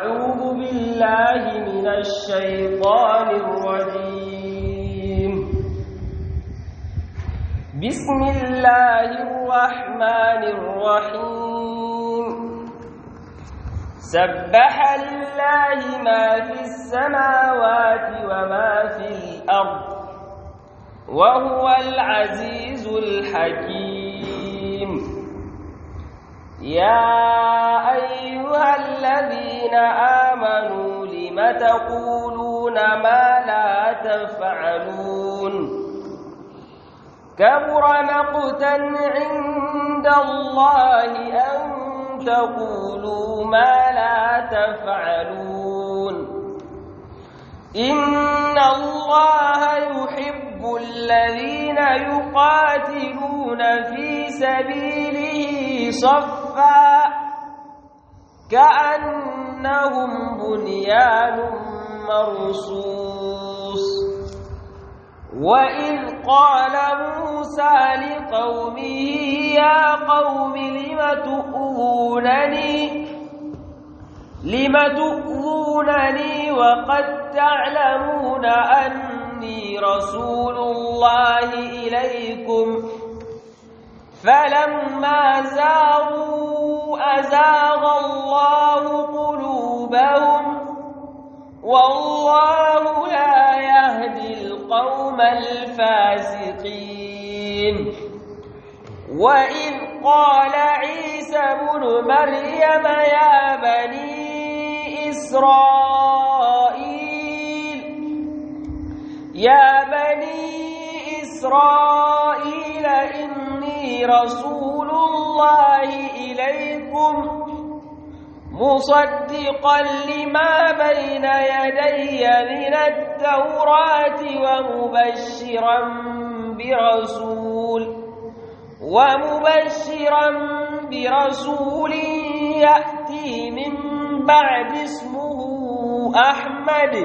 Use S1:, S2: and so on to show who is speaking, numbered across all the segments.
S1: أعوذ بالله من الشيطان الرجيم بسم الله الرحمن الرحيم سبح لله ما في السماوات وما في الأرض وهو العزيز الحكيم يا أيها الذين آمنوا لم تقولون ما لا تفعلون كبر مقتا عند الله أن تقولوا ما لا تفعلون إن الله يحب الذين يقاتلون في سبيله صفا كأنهم بنيان مرصوص وإذ قال موسى لقومه يا قوم لم تؤذونني لم تؤذونني وقد تعلمون أني رسول الله إليكم فلما زاغوا أزاغ الله قلوبهم والله لا يهدي القوم الفاسقين وإذ قال عيسى بن مريم يا بني إسرائيل يا بني إسرائيل إني رسول الله إليكم مصدقا لما بين يدي من التوراة ومبشرا برسول ومبشرا برسول يأتي من بعد اسمه أحمد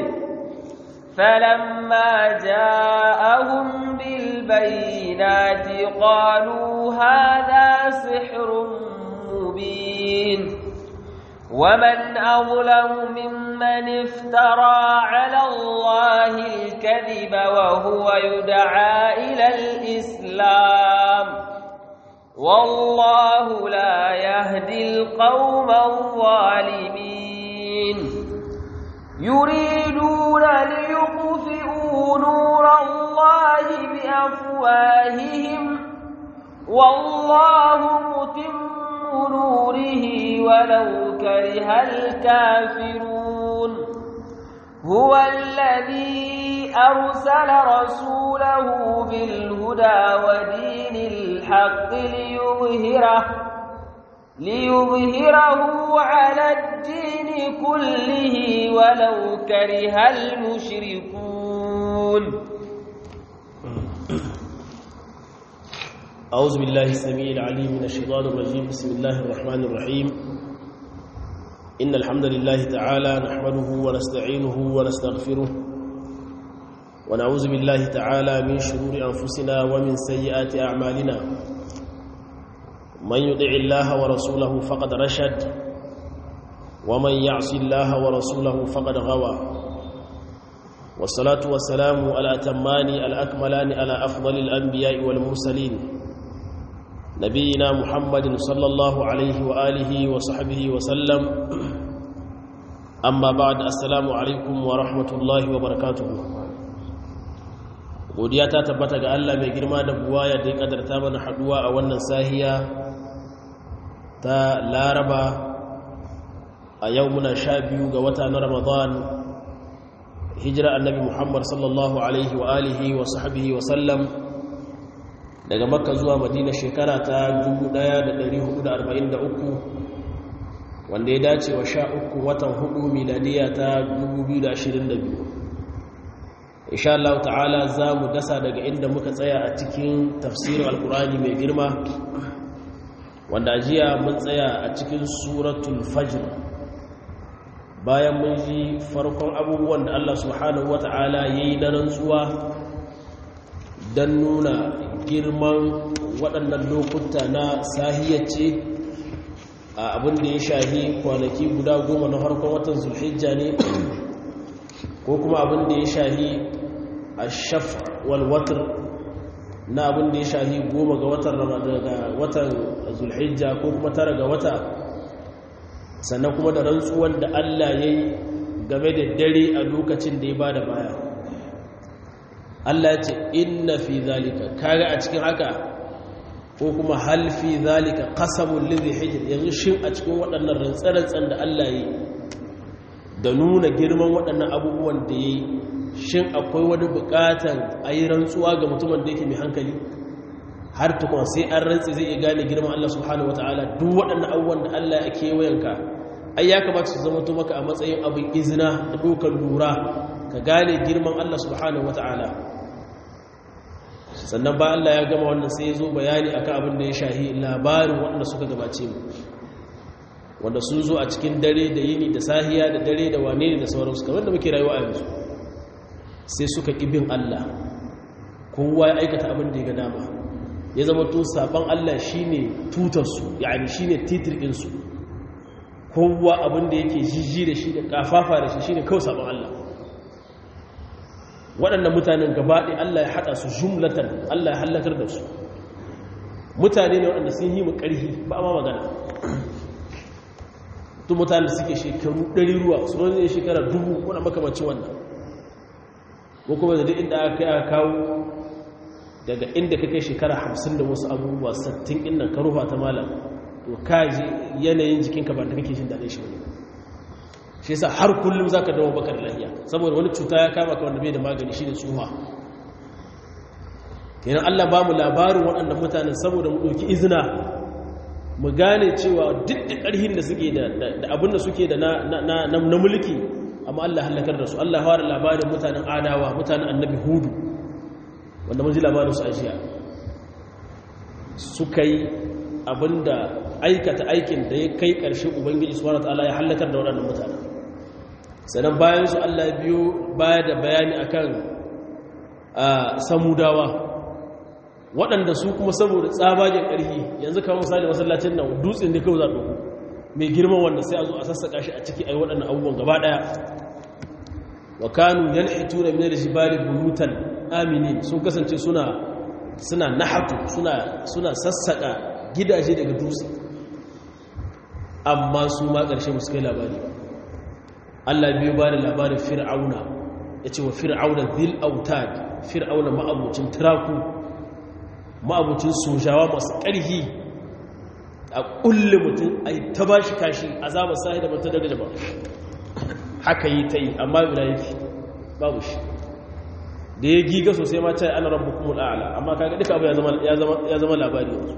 S1: فلما جاءهم بالبينات قالوا هذا سحر مبين ومن أظلم ممن افترى على الله الكذب وهو يدعى إلى الإسلام والله لا يهدي القوم الظالمين يريدون ليطفئوا نور الله بأفواههم والله متم نوره ولو كره الكافرون هو الذي أرسل رسوله بالهدى ودين الحق ليظهره ليظهره على الدين كله ولو كره المشركون
S2: أعوذ بالله السميع العليم من الشيطان الرجيم بسم الله الرحمن الرحيم إن الحمد لله تعالى نحمده ونستعينه ونستغفره ونعوذ بالله تعالى من شرور أنفسنا ومن سيئات أعمالنا من يطع الله ورسوله فقد رشد ومن يعص الله ورسوله فقد غوى والصلاة والسلام على أتمان الأكملان على أفضل الأنبياء والمرسلين نبينا محمد صلى الله عليه وآله وصحبه وسلم أما بعد السلام عليكم ورحمة الله وبركاته godiya ta tabbata ga Allah mai girma da buwaya da ya kadarta mana haduwa a wannan sahiya ta laraba a yau muna sha biyu ga wata na ramadan hijira annabi muhammad sallallahu alaihi wa alihi wa sahbihi wa sallam daga makka zuwa madina shekara ta 1443 wanda ya dace wa sha uku watan hudu miladiya ta 2022 insha Allah ta'ala za mu dasa daga inda muka tsaya a cikin tafsirin alkurani mai girma wanda jiya mun tsaya a cikin suratul fajr bayan mun ji farkon abubuwan da Allah subhanahu wata'ala ya yi na rantsuwa don nuna girman waɗannan lokuta na sahiyyace abin da ya shahi kwanaki guda goma na harkon watan zulhijja ne ko kuma abin da ya shahi a shaf walwatar na abin da ya shahi goma ga watan daga watan zulhijja ko kuma tara ga wata sannan kuma da rantsuwan da allah ya yi game da dare a lokacin da ya ba da baya allah ya ce inna fi zalika kaga a cikin haka ko kuma halfi zalika qasamul lidhi hijr yanzu shin a cikin waɗannan rantsarantsan da Allah yi da nuna girman waɗannan abubuwan da yi shin akwai wani buƙatan ayi rantsuwa ga mutumin da yake mai hankali har tukun sai an rantsi zai iya gane girman Allah subhanahu wataala duk waɗannan abubuwan da Allah ya kewayenka ai ya kamata su zama maka a matsayin abin izina da dokar lura ka gane girman Allah subhanahu wataala sannan ba Allah ya gama wannan sai ya zo bayani akan abin da ya shahi labarin waɗanda suka gabace mu wanda sun zo a cikin dare da yini da sahiya da dare da wane ne da sauransu kamar da muke rayuwa a yanzu sai suka ƙibin Allah kowa ya aikata abin da ya ga dama ya zama to saban Allah shine tutarsu yani shine titirkinsu kowa abin da yake jijji da shi da kafafa da shi shine kawai saban Allah waɗannan mutanen gabaɗe Allah ya haɗa su jumlatan Allah ya hallakar da su mutane ne waɗanda sun yi mu ƙarfi ba ma magana tun mutane suke shekaru ɗari ruwa su wani zai shekara dubu wani makamacin wannan ko kuma da duk inda aka kai aka kawo daga inda ka kai shekara hamsin da wasu abubuwa sattin inda ka rufa ta malam to ka ji yanayin jikinka ba da kake jin daɗin shi wani shi yasa har kullum zaka dawo baka da lafiya saboda wani cuta ya kama ka wanda bai da magani shine tsuha kenan Allah ba mu labarin waɗannan mutanen saboda mu ɗauki izina mu gane cewa duk da ƙarhin da suke da abin da suke da na mulki amma Allah halakar da su Allah fara labarin mutanen adawa mutanen annabi hudu wanda mun ji labarin su ajiya suka yi abinda aikata aikin da ya kai ƙarshe ubangiji subhanahu wataala ya halakar da waɗannan mutanen sannan bayan su Allah biyo baya da bayani akan samudawa waɗanda su kuma saboda tsabagen ƙarfi yanzu kawo misali masallacin nan dutsen da kawai za ɗauku mai girman wanda sai a zo a sassaƙa shi a ciki a yi waɗannan abubuwan gaba ɗaya wa kanu yalhitu da minar jibali buyutan aminin sun kasance suna suna nahatu suna suna sassaƙa gidaje daga dutse amma su ma ƙarshe musu kai labari ba Allah biyu ba da labarin fir'auna ya ce wa fir'auna zil autad fir'auna ma'abucin tiraku ma'abucin sojawa masu ƙarfi a ƙulle mutum a yi ta ba shi kashi azabar sahi da mata daga jama'a haka yi ta yi amma bila yake babu shi da ya giga sosai ma cai ana rabu kuma al'ala amma kaga duka abu ya zama labari yanzu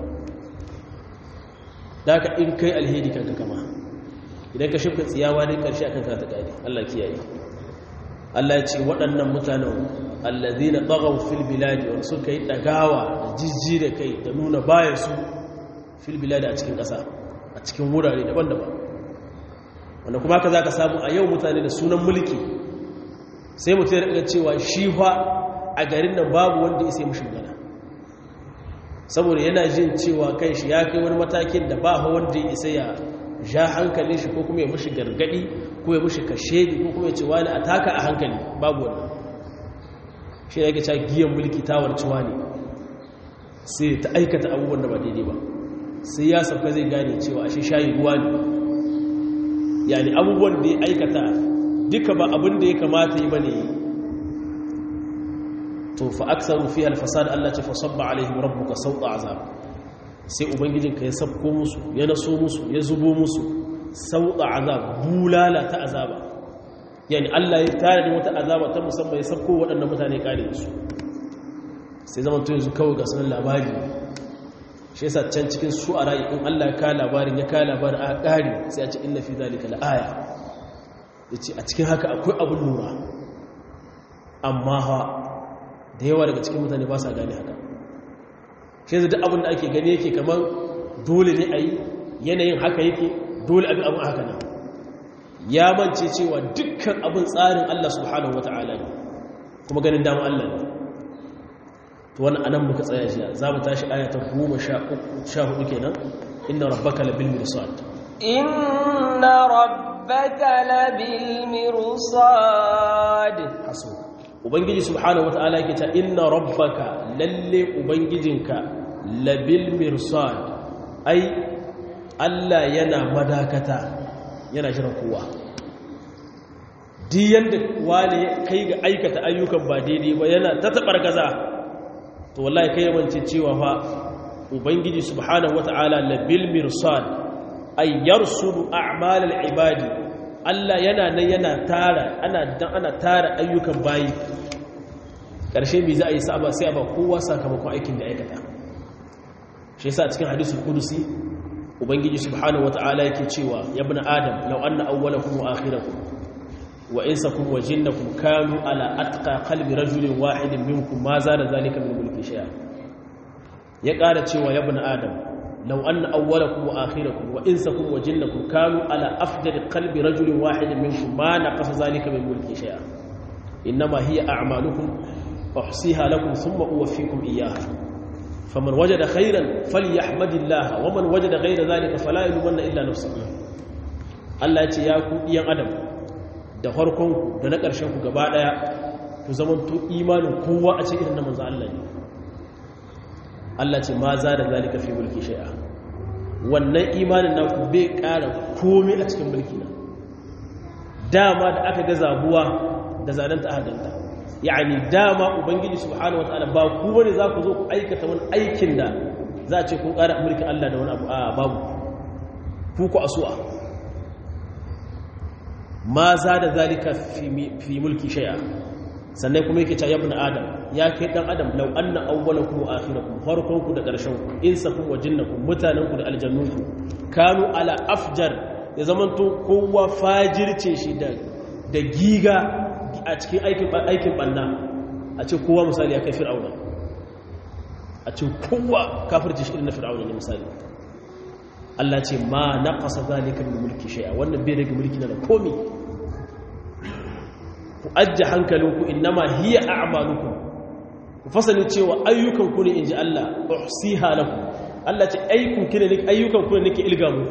S2: da haka in kai alheri kanka kama idan ka shifka tsiyawa ne karshe akan ka ta gani Allah kiyaye Allah ya ce waɗannan mutanen allazina taghaw fil biladi wa suka yi dagawa da jijji da kai da nuna baya su fil biladi a cikin ƙasa a cikin wurare daban-daban wanda kuma haka zaka samu a yau mutane da sunan mulki sai mutum ya rika cewa shi fa a garin nan babu wanda ya sai mushi magana saboda yana jin cewa kai shi ya kai wani matakin da ba wanda ya isa ya ja hankalin shi ko kuma ya mushi gargadi ko ya mushi kashedi ko kuma ya ce wani a taka a hankali babu wannan shi ne yake cewa giyan mulki tawar ciwa ne sai ta aikata abubuwan da ba daidai ba sai ya sauka zai gane cewa ashe shayi ruwa ne yani abubuwan da ya aikata duka ba abin da ya kamata yi bane to fa aksaru fi al-fasad Allah ce fa sabba alaihim rabbuka sawta azab sai ubangijinka ya sabko musu ya naso musu ya zubo musu sawta azab bulala ta azaba yani Allah ya tare da wata azaba ta musamman ya sabko waɗannan mutane kare su sai zaman to yanzu kawai ga sunan labari shi yasa can cikin shu'ara in Allah ya ka labarin ya ka labarin a kare sai a ce inna fi zalika la'aya yace a cikin haka akwai abun lura amma ha da yawa daga cikin mutane ba sa gane haka shi yanzu duk abin da ake gani yake kamar dole ne a yi yanayin haka yake dole abin abin haka nan ya mance cewa dukkan abin tsarin Allah subhanahu wa ta'ala ne kuma ganin damar Allah ne to wani anan muka tsaya jiya za mu tashi ayata goma sha hudu kenan inna rabbaka labil mirsad
S1: inna rabbaka labil mirsad
S2: hasu ubangiji subhanahu wataala yake ta inna rabbaka lalle ubangijinka labil mirsad ai Allah yana madakata yana shirin kowa diyan da wani kai ga aikata ayyukan ba daidai ba yana ta tabar gaza to wallahi kai yawance cewa fa ubangiji subhanahu wata'ala labil mirsad ay yarsudu a'mal al-ibadi Allah yana nan yana tara ana dan ana tara ayyukan bayi karshe me za a yi saba sai a ba kowa sakamakon aikin da aikata shi yasa cikin hadisul qudusi ubangiji subhanahu wata'ala yake cewa ya ibn adam law anna awwalakum wa akhirakum wa insakum wa jinnakum kanu ala atqa qalbi rajulin wahidin minkum ma zada zalika min mulki shay'a ya ƙara cewa ya ibn adam law anna awwalakum wa akhirakum wa insakum wa jinnakum kanu ala afdal qalbi rajulin wahidin minkum ma naqasa zalika min mulki shay'a inma hiya a'malukum uhsiha lakum thumma uwaffikum iyyaha faman wajada khairan falyahmadillah wa man wajada ghayra zalika fala yulmanna illa nafsuhu Allah ya ce ya ku diyan adam da farkonku da na ƙarshenku gaba ɗaya ku zamanto imanin kowa a cikin na manzo Allah ne Allah ce ma za da zalika fi mulki shay'a wannan imanin naku bai ƙara komai a cikin mulki na dama da aka ga zabuwa da zananta aka ganta yani dama ubangiji subhanahu wataala ba ku bane za ku zo ku aikata wani aikin da za a ce kun ƙara mulkin Allah da wani abu a babu ku ku asuwa ma za da zalika fi mulki shaya sannan kuma yake cewa ibn adam ya kai dan adam law anna awwalakum wa akhirakum farkonku da ƙarshenku insakum wa jinnakum mutanenku da aljannunku kanu ala afjar ya zamanto kowa fajirce shi da da giga a cikin aikin aikin banna a ce kowa misali ya kai fir'auna a ce kowa kafirce shi irin fir'auna ne misali Allah ce ma naqasa zalika min mulki shay'a wannan bai rage mulki na da komi ku ajje hankalinku innama hiya a'malukum ku fasali cewa ayyukan ku ne inji Allah uhsiha lakum Allah ce ayyukan ku ne ayyukan ku ne nake ilga mu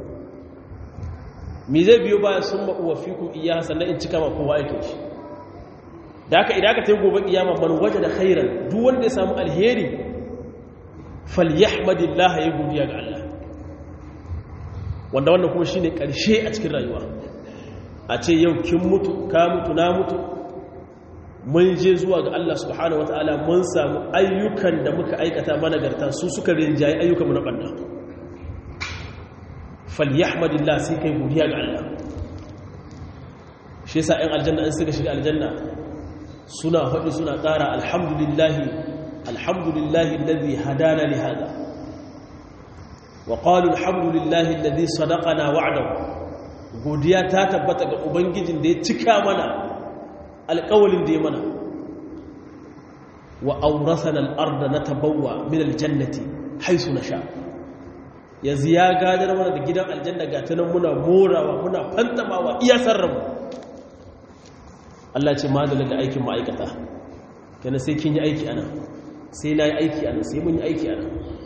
S2: me zai biyo baya sun ma uwafikum iyyaha sannan in cika ma kowa yake shi da haka idan aka tayi gobe kiyama man wajada khairan duk wanda ya samu alheri falyahmadillah ya godiya ga Allah wanda wannan kuma shine karshe a cikin rayuwa a ce yau kin mutu ka mutu na mutu mun je zuwa ga Allah subhanahu wataala mun samu ayyukan da muka aikata managarta su suka rinjaye ayyukan mu na banda falyahmadillah sai kai godiya ga Allah shi yasa ɗan aljanna in suka shiga aljanna suna faɗi suna ƙara alhamdulillahi alhamdulillahi alladhi hadana li hada وقالوا الحمد لله الذي صدقنا وعده godiya ta tabbata ga ubangijin da ya cika mana alƙawalin da ya mana wa aurasana al-arda natabawwa min al-jannati haythu nasha yanzu ya gadar mana da gidan aljanna ga tunan muna morawa muna fantamawa iya sarramu Allah ce madalla da aikin ma'aikata kana sai kin yi aiki ana sai na yi aiki ana sai mun yi aiki ana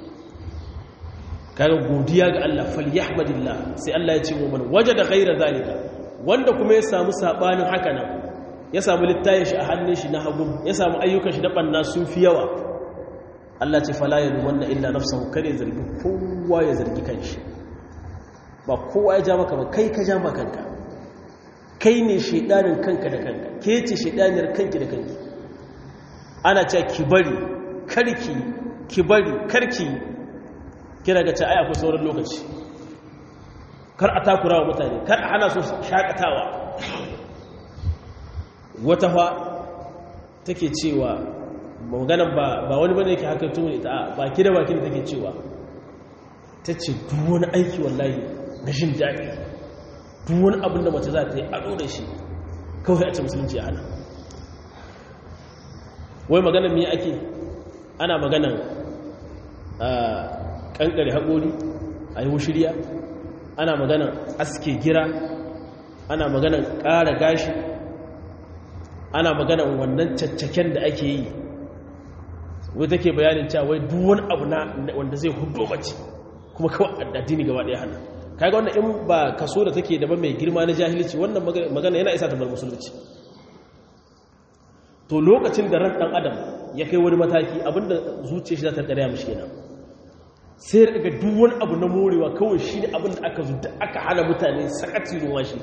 S2: kaga godiya ga Allah falyahmadillah sai Allah ya ce wa man wajada ghayra zalika wanda kuma ya samu sabanin haka nan ya samu littayin shi a hannun shi na hagu ya samu ayyukan shi na banna sun fi yawa Allah ce fala yalumanna illa nafsuhu kare zargi kowa ya zargi kanshi ba kowa ya ja maka ba kai ka ja maka kanka kai ne shedanin kanka da kanka ke ce shedaniyar kanki da kanki ana cewa ki bari karki ki bari karki kira ga ce ai akwai sauran lokaci kar a takura wa mutane kar a hana su shakatawa wata fa take cewa maganan ba ba wani bane yake haka tun ita a baki da baki da take cewa tace duk wani aiki wallahi na jin daɗi duk wani abin da mace za ta yi ado da shi kawai a ce musulunci ya hana wai maganan me ake ana maganan kankare haƙori a yi shirya ana maganan aske gira ana maganan ƙara gashi ana maganan wannan caccaken da ake yi wai take bayanin cewa wai duwan abu na wanda zai hudu mace kuma kawai addini gaba ɗaya hana kaga wannan in ba kaso da take da ba mai girma na jahilci wannan magana yana isa ta bar musulunci to lokacin da ran dan adam ya kai wani mataki abinda zuciyar shi za ta karya mishi kenan sai ya daga duk wani abu na morewa kawai shi ne abinda aka zo da aka hana mutane sakati ruwa shi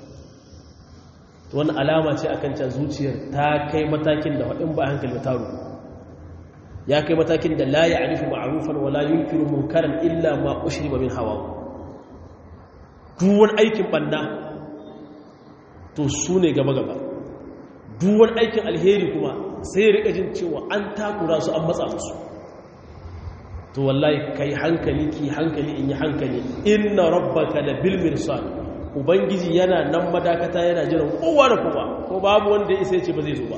S2: to wani alama ce akan can zuciyar ta kai matakin da in ba hankali ta ruwa ya kai matakin da la ya'rifu ma'rufan wa la yunkiru munkaran illa ma ushriba min hawa duk wani aikin banna to su ne gaba gaba duk wani aikin alheri kuma sai ya rika jin cewa an takura su an matsa musu to wallahi kai hankali ki hankali in yi hankali inna rabbaka la bil mirsad ubangiji yana nan madakata yana jiran kowa da kowa ko babu wanda ya isa ya ce ba zai zo ba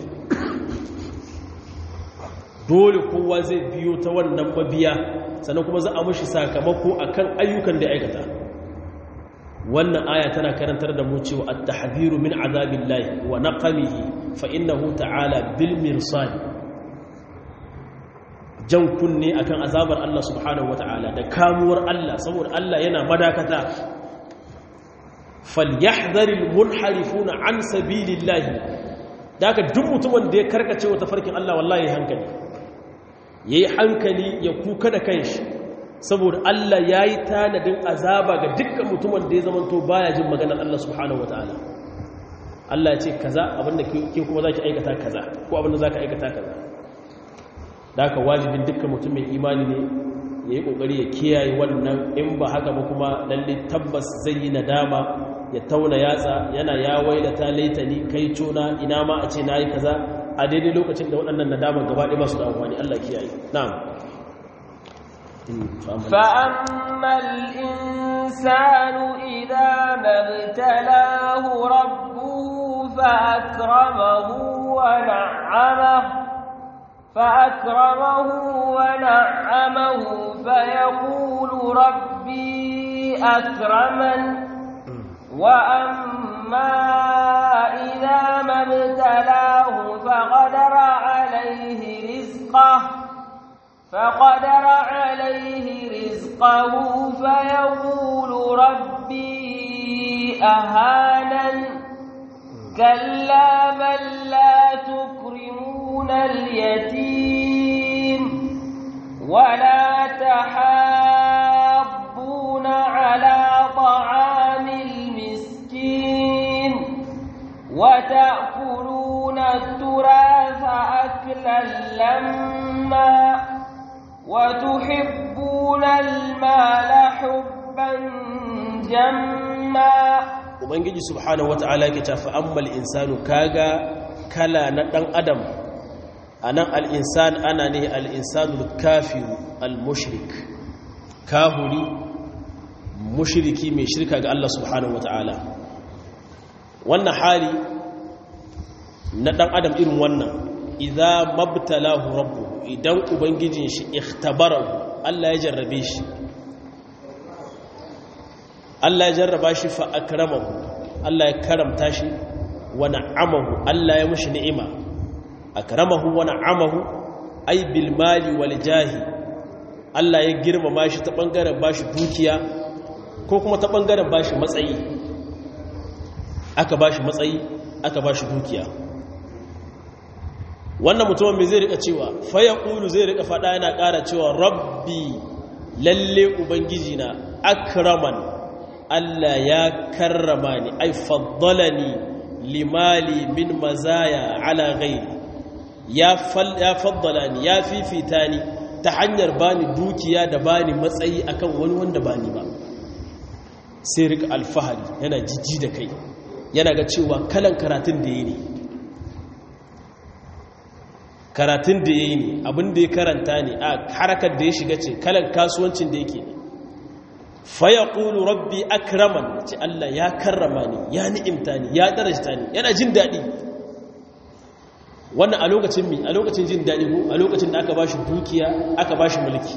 S2: dole kowa zai biyo ta wannan mabiya sannan kuma za a mashi sakamako akan ayyukan da ya aikata wannan aya tana karantar da mu cewa at-tahdhiru min azabillahi wa naqamihi fa innahu ta'ala bil mirsad jan kunne akan azabar Allah subhanahu wata'ala da kamuwar Allah saboda Allah yana madakata falyahdharil munharifuna an sabilillahi daga duk mutumin da ya karkace wa tafarkin Allah wallahi hankali yayi hankali ya kuka da kanshi saboda Allah yayi tanadin azaba ga dukkan mutumin da ya zamanto baya jin maganar Allah subhanahu wataala Allah ya ce kaza abinda ke kuma zaki aikata kaza ko abinda zaka aikata kaza daga wajibin dukkan mutum mai imani ne yayi kokari ya kiyaye wannan in ba haka ba kuma lalle tabbas zai yi nadama ya tauna yatsa yana ya wailata laitani kai cona ina ma a ce nayi kaza a daidai lokacin da waɗannan nadaman gaba ɗaya masu da amfani Allah kiyaye na'am
S1: فأما الإنسان إذا ما ابتلاه ربه فأكرمه ونعمه فأكرمه ونعمه فيقول ربي أكرمن وأما إذا ما ابتلاه فقدر عليه رزقه فقدر عليه رزقه فيقول ربي أهانن كلا بل لا تكرمون اليتيم ولا تحاضون على طعام المسكين وتأكلون التراث أكلا لما وتحبون المال حبا جما
S2: ubangiji subhanahu wata'ala yake tafi ammal insanu kaga kala na dan adam anan al-insan ana ne al-insanu kafiru al-mushrik kahuri mushriki mai shirka ga Allah subhanahu wata'ala wannan hali na dan adam irin wannan idza mabtalahu rabbuhu idan ubangijin shi ikhtabarahu Allah ya jarrabe shi Allah ya jarraba shi fa akramahu Allah ya karamta shi wa na'amahu Allah ya mushi ni'ima akramahu wa na'amahu ay bil mali wal jahi Allah ya girmama shi ta bangaren bashi dukiya ko kuma ta bangaren bashi matsayi aka bashi matsayi aka bashi dukiya wannan mutumin mai zai rika cewa fa yaqulu zai rika fada yana ƙara cewa rabbi lalle ubangiji na akraman Allah ya karrama ni ai faddalani limali min mazaya ala ghairi ya ya faddala ni ya fifita ni ta hanyar bani dukiya da bani matsayi akan wani wanda bani ba sai rika alfahari yana jijji da kai yana ga cewa kalan karatun da yayi ne karatun da yayi ne abin da ya karanta ne a harakar da ya shiga ce kalan kasuwancin da yake ne faya ƙulu rabbi akraman ce Allah ya karrama ni ya ni'imta ni ya darajta ni yana jin daɗi wannan a lokacin mi a lokacin jin daɗi ko a lokacin da aka bashi dukiya aka bashi mulki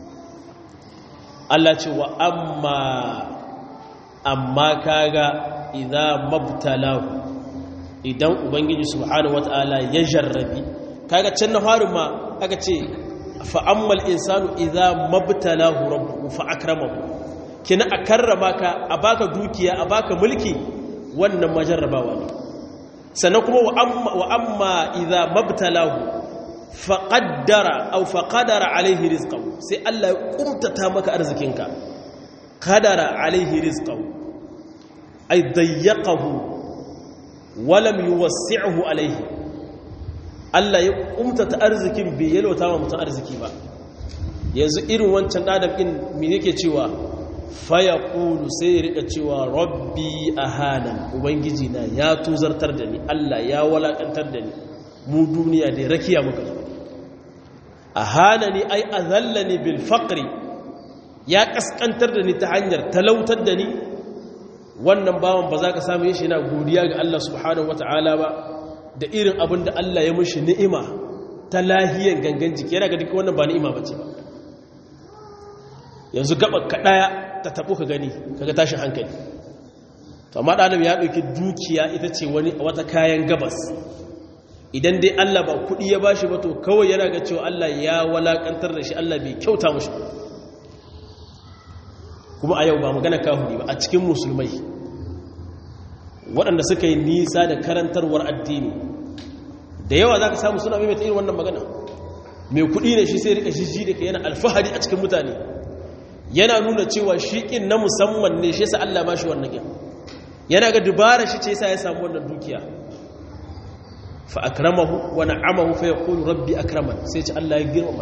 S2: Allah ce wa amma amma kaga idan mabtalahu idan ubangiji subhanahu wataala ya jarrabi kaga can na farin ma aka ce fa ammal insanu idza mabtalahu rabbuhu fa akramahu kina a karrama ka a baka dukiya a baka mulki wannan majarrabawa ne sannan kuma wa amma idza mabtalahu faqaddara aw faqadara alaihi rizqahu sai Allah ya kumtata maka arzikinka qadara alaihi rizqahu ay dayyaqahu wa lam yuwassi'hu alaihi Allah ya kumtata arzikin bai yalwata wa mutum arziki ba yanzu irin wancan adam din me yake cewa faya ƙulu sai ya rika cewa rabbi a hannun ubangiji na ya tuzartar da ni allah ya walakantar da ni mu duniya da rakiya muka zo a hannun ai a zalla ni bil faƙri ya ƙasƙantar da ni ta hanyar talautar da ni wannan bawan ba za ka samu shi na godiya ga allah subhanahu wa ta'ala ba da irin abin da allah ya mushi ni'ima ta lahiyan gangan jiki yana ga duka wannan ba ni'ima ba ce ba yanzu gaba kaɗaya ta taɓo ka gani kaga tashin hankali to amma ɗalim ya ɗauki dukiya ita ce wani wata kayan gabas idan dai Allah ba kuɗi ya bashi ba to kawai yana ga cewa Allah ya walakantar da shi Allah bai kyauta mushi kuma a yau ba magana kahuri ba a cikin musulmai waɗanda suka yi nisa da karantarwar addini da yawa za ka samu suna maimaita irin wannan magana mai kuɗi ne shi sai rika shi da ka yana alfahari a cikin mutane yana nuna cewa shi ƙin na musamman ne shi yasa Allah ba shi wannan ƙin yana ga dubara shi ce yasa ya samu wannan dukiya fa akramahu wa na'amahu fa yaqulu rabbi akraman sai ce Allah ya girmama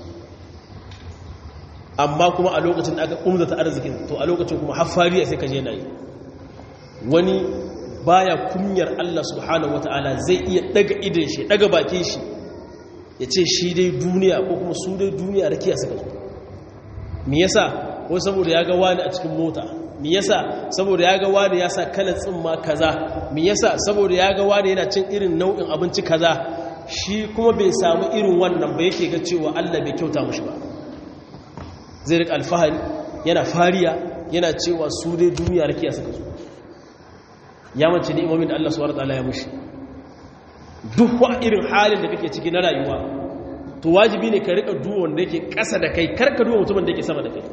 S2: amma kuma a lokacin da aka umzata arzikin to a lokacin kuma haffariya sai ka je nayi wani baya kunyar Allah subhanahu wataala zai iya daga idan shi daga bakin shi ya ce shi dai duniya ko kuma su dai duniya rakiya suka zo me yasa ko saboda ya ga wani a cikin mota me yasa saboda ya ga wani ya sa kalan tsimma kaza me yasa saboda ya ga wani yana cin irin nau'in abinci kaza shi kuma bai samu irin wannan ba yake ga cewa Allah bai kyauta mushi ba zai rika alfahari yana fariya yana cewa su dai duniya rakiya suka zo ya mace da imamin da Allah subhanahu wataala ya mushi duk wa irin halin da kake ciki na rayuwa to wajibi ne ka rika duwa wanda yake ƙasa da kai karka duwa mutumin da yake sama da kai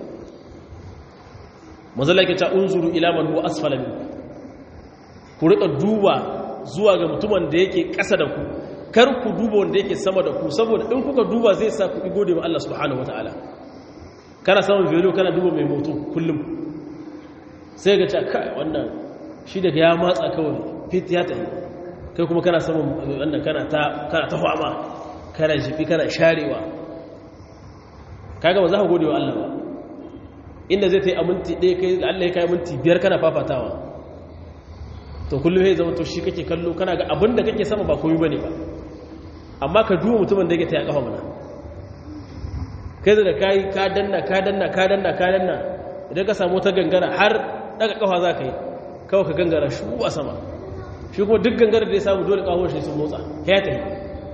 S2: mazala yake ta unzuru ila man huwa asfala min ku rika duba zuwa ga mutumin da yake ƙasa da ku kar ku duba wanda yake sama da ku saboda in kuka duba zai sa ku gode wa Allah subhanahu wataala kana samun velo kana duba mai moto kullum sai ga cewa kai wannan shi daga ya matsa kawai fit ya tafi kai kuma kana samun wannan kana ta kana ta fama kana jifi kana sharewa kaga ba za ka gode wa Allah ba inda zai ta yi a minti ɗaya kai Allah ya kai minti biyar kana fafatawa to kullum ya zama to shi kake kallo kana ga abin da kake sama ba komai bane ba amma ka duba mutumin da yake ta ya kafa mana kai da kai ka danna ka danna ka danna ka danna idan ka samu ta gangara har daga kafa za ka yi kawai ka gangara shu a sama shi kuma duk gangara da ya samu dole kawo shi sun motsa ya ta yi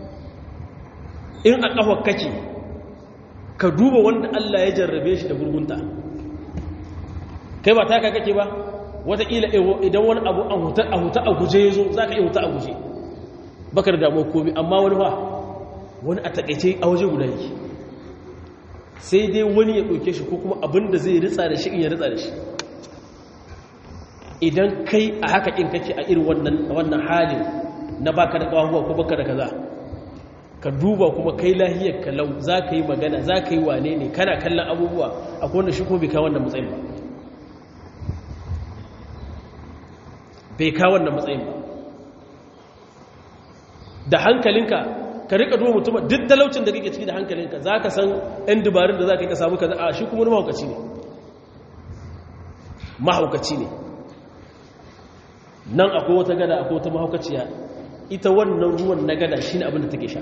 S2: in a kafa kake ka duba wanda Allah ya jarrabe shi da gurgunta kai ba taka kake ba wataƙila idan wani abu a huta a guje ya zo za ka iya huta a guje baka da damuwa komi amma wani ba wani a taƙaice a waje guda yake sai dai wani ya ɗauke shi ko kuma abin da zai ritsa da shi in ya ritsa da shi idan kai a haka in kake a irin wannan halin na baka da ƙawahuwa ko baka da kaza ka duba kuma kai lahiyar kalau za ka yi magana za ka yi wane ne kana kallon abubuwa akwai wanda shi kuma bai kawo wannan matsayin ba bai kawo wannan matsayin ba da hankalinka ka rika duba mutum duk talaucin da kake ciki da hankalinka za ka san 'yan dubarun da za ka yi ka samu ka a shi kuma wani mahaukaci ne mahaukaci ne nan akwai wata gada akwai wata mahaukaciya ita wannan ruwan na gada shi ne abin da take sha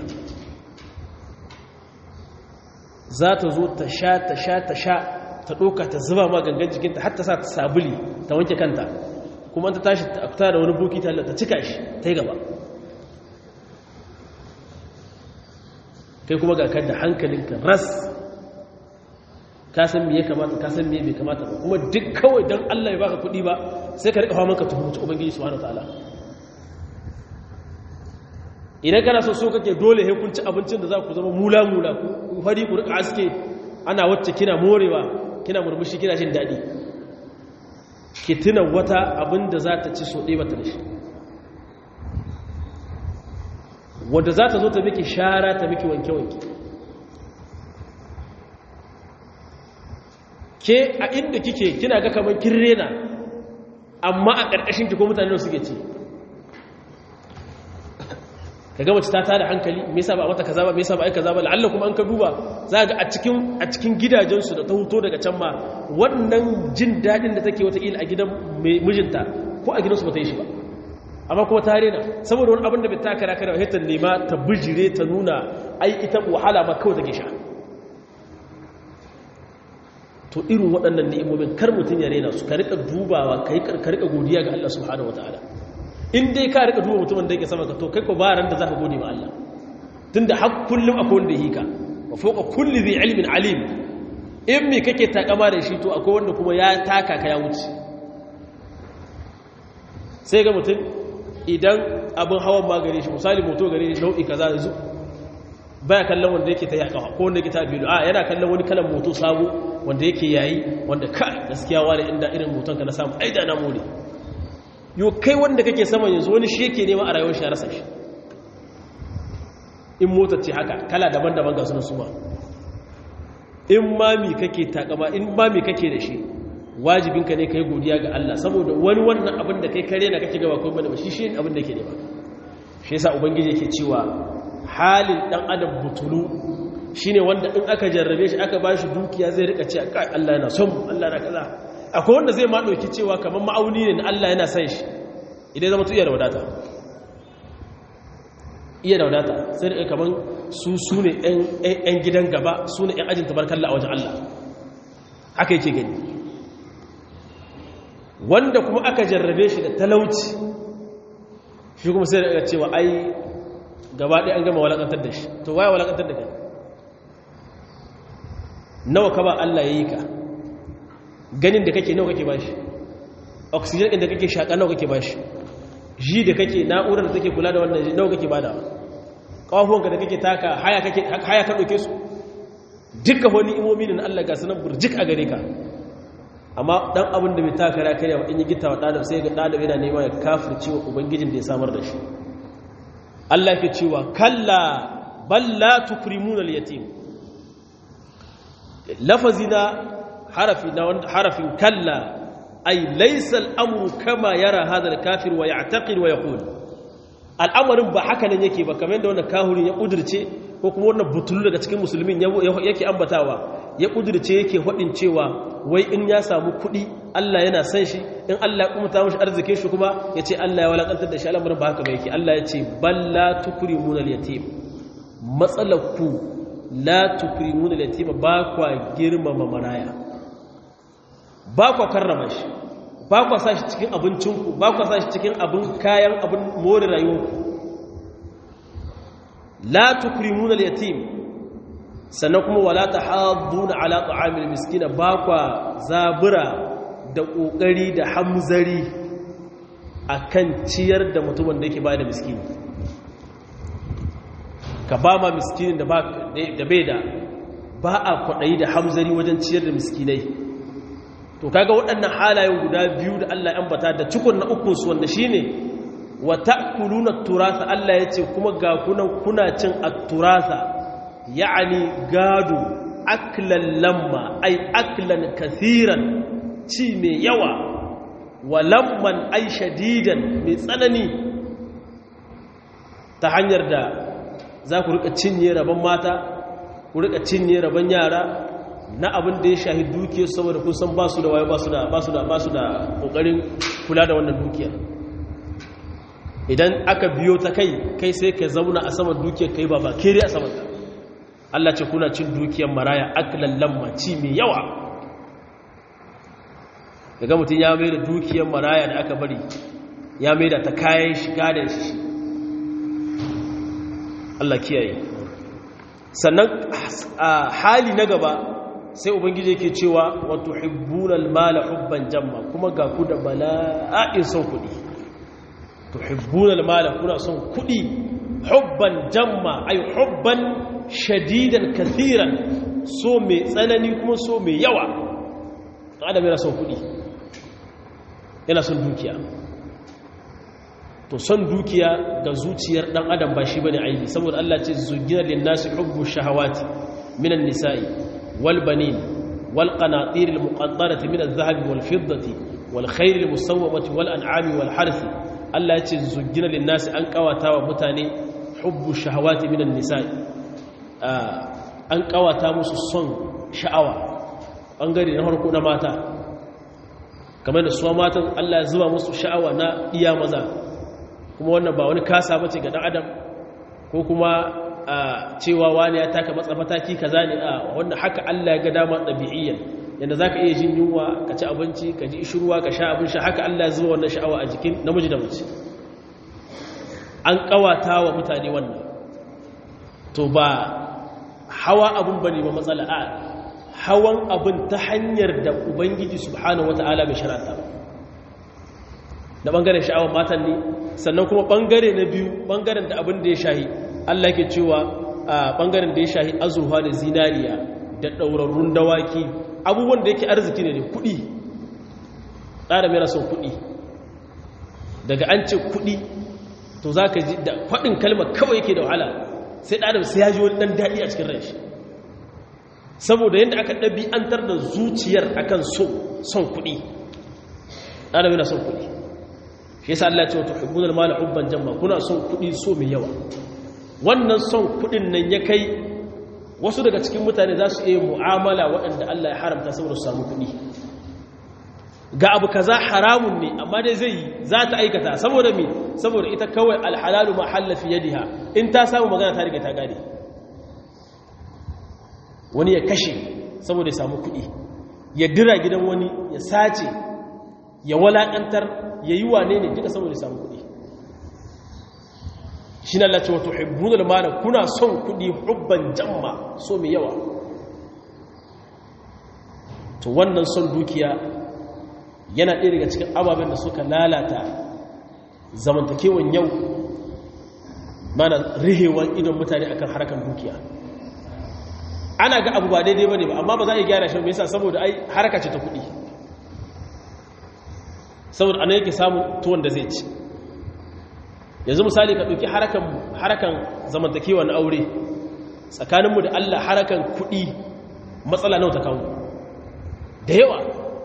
S2: za ta zo ta sha ta sha ta sha ta ɗoka ta zuba ma gangan jikinta har ta sa ta sabuli ta wanke kanta kuma ta tashi ta fita da wani buki ta cika shi ta yi gaba kai kuma ga kan da hankalinka ras ka san me ya kamata ka san me bai kamata ba kuma duk kawai don Allah ya baka kuɗi ba sai ka rika hawa ka tuhumci ubangiji subhanahu wataala idan kana so so kake dole he kun ci abincin da za ku zama mula mula ku fari ku rika aske ana wacce kina morewa kina murmushi kina jin daɗi ki tuna wata abin da za ta ci so ɗaya bata da shi wadda za ta zo ta miki shara ta miki wanke-wanke ke a inda kike kina ga kamar kin rena amma a ƙarƙashin ki ko mutane da suke ci ka ga mace ta tada hankali me yasa ba mata kaza ba me yasa ba ai kaza ba la'alla kuma an ka duba za ga a cikin a cikin gidajensu da ta huto daga can ma wannan jin daɗin da take wata ila a gidan mijinta ko a gidansu ba ta yi shi ba amma kuma ta rena saboda wani abin da bai taka raka da hitar nema ta bijire ta nuna ai ita wahala ma kawai take sha to irin waɗannan ni'imomin kar mutum ya rena su ka rika dubawa ka rika godiya ga Allah subhanahu wataala in dai ka rika duba mutumin da yake sama ka to kai ko ba ran da zaka gode ma Allah tunda har kullum akwai wanda yake ka wa fawqa kulli dhi ilmin alim in me kake takama da shi to akwai wanda kuma ya taka ka ya wuce sai ga mutum idan abin hawan ma gare shi misali moto gare shi nau'i kaza yanzu baya kallon wanda yake ta yaka ko wanda yake ta biyu a yana kallon wani kalan moto sabo wanda yake yayi wanda ka gaskiya wani inda irin moton ka na samu aida na more yo kai wanda kake sama yanzu wani shi yake nema a rayuwar shi a rasa shi in motar ce haka kala daban-daban ga sunan suma in mami kake takama in mami kake da shi wajibinka ne ka yi godiya ga Allah saboda wani wannan abin da kai kare na kake gaba kuma da shi shi abin da ke nema shi yasa ubangiji yake cewa halin dan adam butulu shine wanda in aka jarrabe shi aka bashi dukiya zai rika ce kai Allah yana son Allah na kaza akwai wanda zai ma dauki cewa kamar ma'auni ne na Allah yana son shi idan zama iya da wadata iya da wadata sai da kamar su su ne yan gidan gaba su ne yan ajin tabarkalla a wajen Allah haka yake gani wanda kuma aka jarrabe shi da talauci shi kuma sai da cewa ai gaba ɗaya an gama walakantar da shi to waya walakantar da kai nawa ka ba Allah ya yi ka ganin da kake nawa kake bashi oxygen ɗin da kake shaƙa nawa kake bashi ji da kake na'urar da take kula da wannan nawa kake bada ƙawafuwanka da kake taka haya ka ɗauke su duka wani imomi na Allah ga sanar burjik a gare ka amma ɗan abin da bai taka ra karya in yi gita wa ɗadar sai ga ɗadar yana nema ya kafirce wa ubangijin da ya samar da shi Allah ke cewa kalla balla tukrimuna al-yatim lafazi na harafi na harafin kalla ay laysa al-amru kama yara hadha al-kafir wa ya'taqid wa yaqul al'amarin ba haka nan yake ba kamar yadda wannan kahurin ya kudirce ko kuma wannan butulu daga cikin musulmin yake ambatawa ya kudirce yake hadin cewa wai in ya samu kuɗi Allah yana san shi in Allah ya kumta mashi arzikin shi kuma ya ce Allah ya walakantar da shi al'amarin ba haka ba yake Allah ya ce balla tukrimuna al-yatim matsalakku la tukrimuna al-yatim ba kwa girmama maraya ba kwa karrama shi ba kwa sa shi cikin abincinku ba kwa sa shi cikin abin kayan abin more rayuwarku la tukrimuna al-yatim sannan kuma wala tahadduna ala ta'amil miskina ba kwa zabura da kokari da hamzari akan ciyar da mutumin da yake ba da miskini ka ba ma miskinin da bai da ba a kwaɗayi da hamzari wajen ciyar da miskinai to kaga waɗannan halayen guda biyu da Allah ya ambata da cikon na ukun su wanda shine wa ta'kuluna turasa Allah yace kuma ga kunan kuna cin at-turasa ya'ani gado aklan lamma ay aklan kathiran ci mai yawa wa lamman ay shadidan mai tsanani ta hanyar da za ku rika cinye rabon mata ku rika cinye rabon yara na abin da ya shahi dukiyar saboda kun san ba su da wayo ba su da ba su da ba su da kokarin kula da wannan dukiyar idan aka biyo ta kai kai sai ka zauna a saman dukiyar kai ba ba kere a saman ta Allah ce kuna cin dukiyar maraya aklan lamma ci mai yawa daga mutum ya mai da dukiyar maraya da aka bari ya mai da ta kayan shiga da shi Allah kiyaye sannan a hali na gaba sai ubangiji yake cewa wa tuhibbunal mala hubban jamma kuma ga ku da bala'in son kudi tuhibbunal mala kuna son kudi hubban jamma ay hubban shadidan kathiran so mai tsanani kuma so mai yawa adam yana son kudi yana son dukiya to son dukiya ga zuciyar dan adam ba shi bane aibi saboda Allah ce zugina lin nasi hubbu shahawati minan nisa'i wal banin wal qanatir al muqaddarati min adh-dhahabi wal fiddati wal khayl al musawwamati wal an'ami wal harthi Allah ce zugina lin nasi an kawata wa mutane hubbu shahawati minan nisa'i an kawata musu son sha'awa bangare na farko na mata kamar da suwa matan Allah ya zuba musu sha'awa na iya maza kuma wannan ba wani kasa bace ga dan adam ko kuma cewa wani ya taka matsa mataki kaza ne a wannan haka Allah ya ga dama dabi'iyyan yanda zaka iya jin yunwa ka ci abinci ka ji ishruwa ka sha abin sha haka Allah ya zuba wannan sha'awa a jikin namiji da mace an kawata wa mutane wannan to ba hawa abun bane ba matsala a hawan abin ta hanyar da ubangiji subhanahu wata'ala bai sharata ba da bangaren sha'awar matan ne sannan kuma bangare na biyu bangaren da abin da ya shahi Allah ke cewa a bangaren da ya shahi azurfa da zinariya da ɗaurarrun dawaki abubuwan da yake arziki ne da kuɗi ɗara mai son kuɗi daga an ce kuɗi to za ka ji da faɗin kalmar kawai yake da wahala sai ɗadam sai ya ji wani ɗan daɗi a cikin ranshi saboda yadda aka ɗabi'antar da zuciyar akan so son kuɗi ɗadam yana son kuɗi shi yasa Allah ce wata hubbunar mala hubban jamma kuna son kuɗi so mai yawa wannan son kuɗin nan ya kai wasu daga cikin mutane za su iya mu'amala waɗanda Allah ya haramta saboda su samu kuɗi ga abu kaza haramun ne amma dai zai yi za ta aikata saboda me saboda ita kawai alhalalu ma hallafi yadiha in ta samu magana ta riga ta gane wani ya kashe saboda ya samu kuɗi ya dira gidan wani ya sace ya walaƙantar ya yi wane ne duka saboda ya samu kuɗi shi na lati wato hibbunar mara kuna son kuɗi hubban jamma so mai yawa to wannan son dukiya yana ɗaya daga cikin ababen da suka lalata zamantakewan yau mana rihewan idon mutane akan harkar dukiya ana ga abu ba daidai ba ne ba amma ba za a yi gyara shi mai yasa saboda ai haraka ce ta kuɗi saboda ana yake samun tuwon da zai ci yanzu misali ka ɗauki harakan zamantakewa na aure tsakaninmu da allah harakan kuɗi matsala nau ta kawo da yawa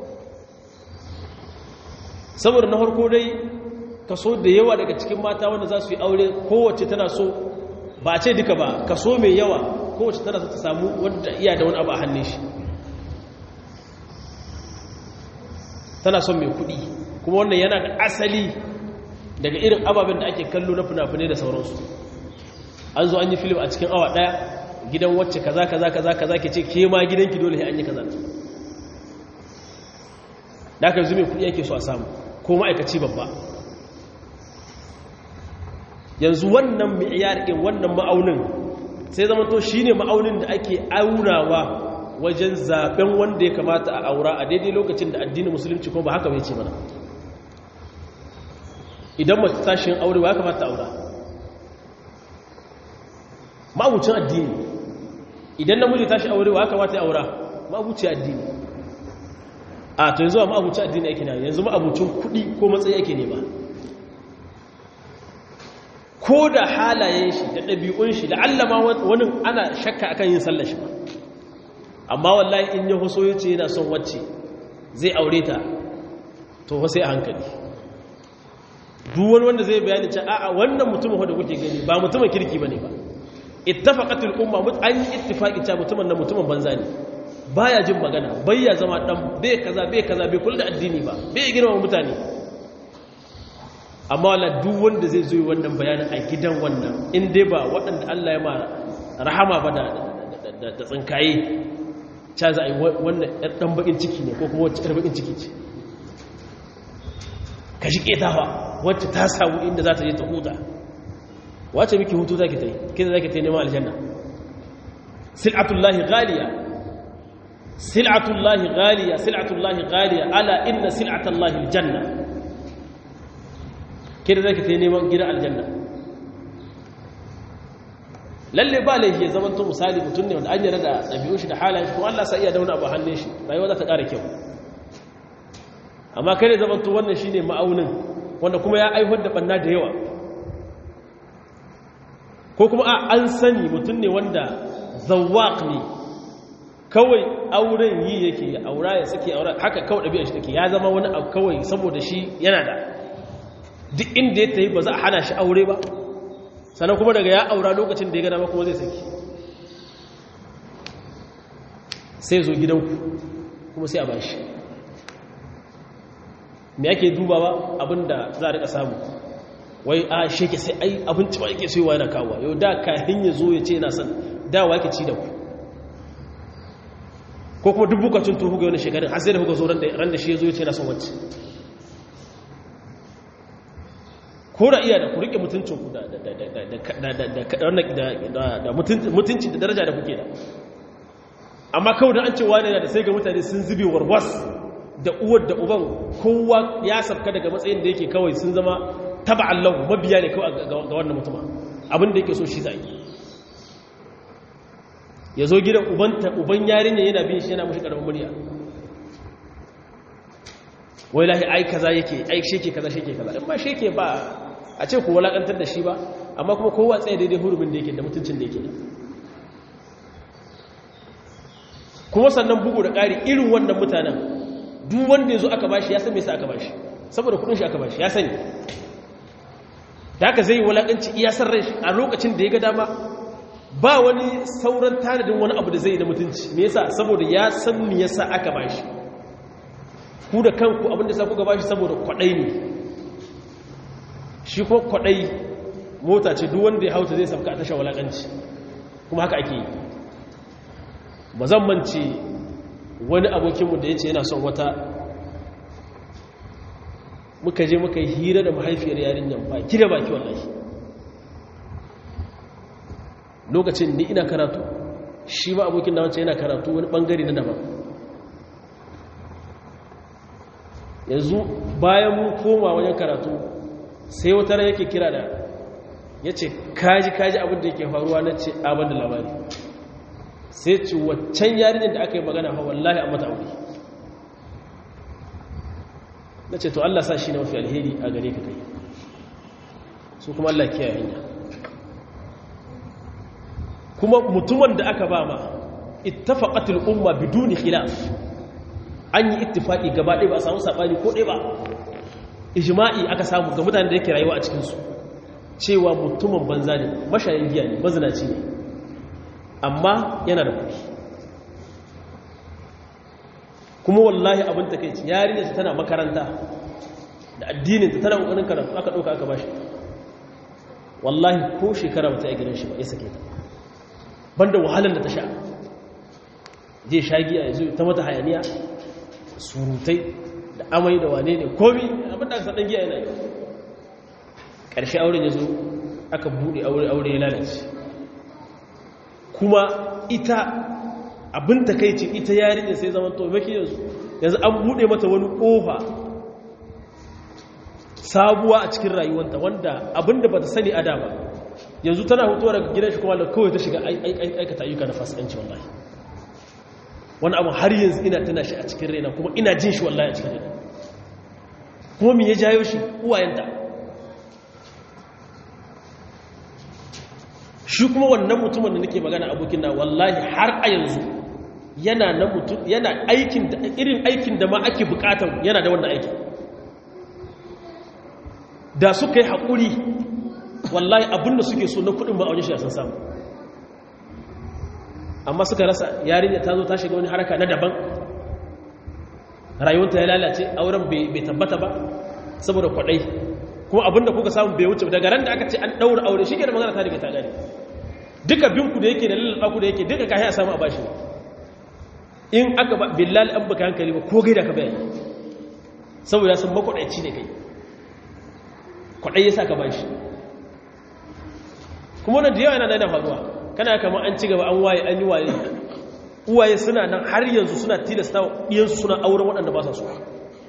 S2: saboda na harko dai kaso da yawa daga cikin mata wanda za su yi aure kowace tana so ba ce duka ba kaso mai yawa kowace tana so ta samu wadda iya da wani abu a hannun shi tana son mai kuɗi kuma wannan yana da asali daga irin ababen da ake kallo na fina-finai da sauransu an zo an yi filim a cikin awa ɗaya gidan wacce kaza kaza kaza kaza ke ce ke ma gidanki dole an yi kaza da aka yanzu mai kuɗi ake so a samu ko ma'aikaci babba yanzu wannan mi'iyar ɗin wannan ma'aunin sai zama to shi ne ma'aunin da ake aunawa wajen zaben wanda ya kamata a aura a daidai lokacin da addinin musulunci kuma ba haka bai ce mana idan mace tashin aure ya kamata aura ma'abucin addini idan namiji tashi aure ya kamata ya aura ma'abucin addini a to yanzu ma'abucin addini yake na yanzu ma'abucin kuɗi ko matsayi yake nema ko da halayen shi da ɗabi'un shi da allama wani ana shakka akan yin sallar shi ba amma wallahi in ya huso ya ce yana son wacce zai aure ta to sai a hankali duwan wanda zai bayani ce a'a wannan mutumin da kuke gani ba mutumin kirki bane ba ittafaqatul umma an yi ittifaqi cewa mutumin nan mutumin banza ne baya jin magana bayya zama dan bai kaza bai kaza bai kula da addini ba bai girma mutane amma wala duk wanda zai zo wannan bayanin a gidan wannan in dai ba waɗanda Allah ya ma rahama ba da da tsinkaye ca za a yi wannan ɗan bakin ciki ne ko kuma wacce ɗan bakin ciki ce ka shi ƙetawa wacce ta samu inda za ta je ta huta wacce miki hutu za ki ta yi kida za ki ta yi neman aljanna sil'atullahi ghaliya sil'atullahi ghaliya sil'atullahi ghaliya ala inna sil'atullahi aljanna kida za ki ta yi neman gidan aljanna lalle ba laifi ya zama to misali mutum ne wanda an yarda da ɗabi'un shi da halayen shi kuma Allah sa iya dauna abu hannun shi rayuwa za ta ƙara kyau amma kai ne zamanto wannan shi ne ma'aunin wanda kuma ya aihuwar da ɓanna da yawa ko kuma a an sani mutum ne wanda zawak ne kawai auren yi yake ya aura ya sake aura haka kawai ɗabi'a shi take ya zama wani abu kawai saboda shi yana da duk inda ya ta yi ba za a hana shi aure ba sannan kuma daga ya aura lokacin da ya gana kuma zai saki sai zo gidanku kuma sai a ba shi me ake dubawa abinda za a rika samu wai a sheke sai ai abinci ba yake soyawa yana kawo yau da kayan ya zo ya ce yana son dawa yake ci da ku ko kuma duk bukacin tuhu ga wani shekarun har sai da kuka zo ran da shi ya zo ya ce yana son wacce ko da iya da ku rike mutuncinku da mutunci da daraja da kuke da amma kawai da an ce wani da sai ga mutane sun zube warwas da uwar da uban kowa ya sabka daga matsayin da yake kawai sun zama taba Allah mabiya ne kawai ga wannan mutuma abin da yake so shi zai ya zo gidan uban yarinya yana bin shi yana mushi karamin murya wai lahi ai kaza yake ai sheke kaza sheke kaza in ba sheke ba a ce ku walakantar da shi ba amma kuma kowa tsaye daidai hurumin da yake da mutuncin da yake kuma sannan bugu da ƙari irin wannan mutanen duk wanda ya zo aka bashi ya san me sa aka bashi saboda kudin shi aka bashi ya sani da haka zai yi walakanci iya san rai a lokacin da ya ga dama ba wani sauran tanadin wani abu da zai yi da mutunci me yasa saboda ya san me yasa aka bashi ku da kanku abinda sa kuka bashi saboda kwadai ne shi ko kwadai mota ce duk wanda ya hauta zai sabka a tashar walakanci kuma haka ake yi ba zan mance wani abokinmu da ya ce yana son wata muka je muka yi hira da mahaifiyar yarinyan baki da baki wallahi lokacin ni ina karatu shi ma abokin da wancan yana karatu wani bangare na daban yanzu bayan mun koma wajen karatu sai wata ran yake kira da ya ce kaji kaji abin da yake faruwa na ce abin da labari sai ce waccan yarinyar da aka yi magana fa wallahi a mata aure na ce to Allah sa shi na mafi alheri a gare ka kai su kuma Allah kiyaye hanya kuma mutumin da aka ba ma ittafaqatul umma biduni khilaf an yi ittifaki gaba ɗaya ba a samu sabani ko ɗaya ba ijma'i aka samu ga mutanen da yake rayuwa a cikin su cewa mutumin banza ne mashayin giya ne mazinaci ne amma yana da kuɗi kuma wallahi abin ta kai yarinya ta tana makaranta da addinin ta tana ƙoƙarin karatu aka ɗauka aka bashi wallahi ko shekara bata yi gidan shi ba ya sake ta banda wahalar da ta sha zai sha giya ya zo ta mata hayaniya surutai da amai da wane ne komi abin da aka saɗan giya yana yi ƙarshe auren ya zo aka buɗe aure ya lalace kuma ita abin takaici ita yarinya sai zaman to maki yanzu yanzu an bude mata wani kofa sabuwa a cikin rayuwanta wanda abinda bata sani a da ba yanzu tana hutuwa daga gidan shi kuma da kawai ta shiga aikata ayyuka na fasikanci wallahi wani abu har yanzu ina tana shi a cikin raina kuma ina jin shi wallahi a cikin raina kuma me ya jayo shi uwayenta shi kuma wannan mutumin da nake magana abokin na wallahi har a yanzu yana na mutum yana aikin da irin aikin da ma ake bukatar yana da wannan aikin da suka yi haƙuri wallahi abinda suke so na kudin ba a wajen shi a san samu amma suka rasa yarinya ta zo ta shiga wani haraka na daban rayuwanta ya lalace auren bai tabbata ba saboda kwaɗai kuma abinda kuka samu bai wuce daga ran da aka ce an ɗaura aure shi ke da magana ta daga ta gane duka binku da yake da lalaba ku da yake duka kayi a samu a bashi in aka ba billal an baka hankali ba ko gaida ka bayani saboda sun makwaɗaici ne kai kwaɗai ya sa ka bashi kuma wannan da yawa yana daina faruwa kana kama an ci gaba an waye an yi waye uwaye suna nan har yanzu suna tilasta ɗiyansu suna auren waɗanda ba sa so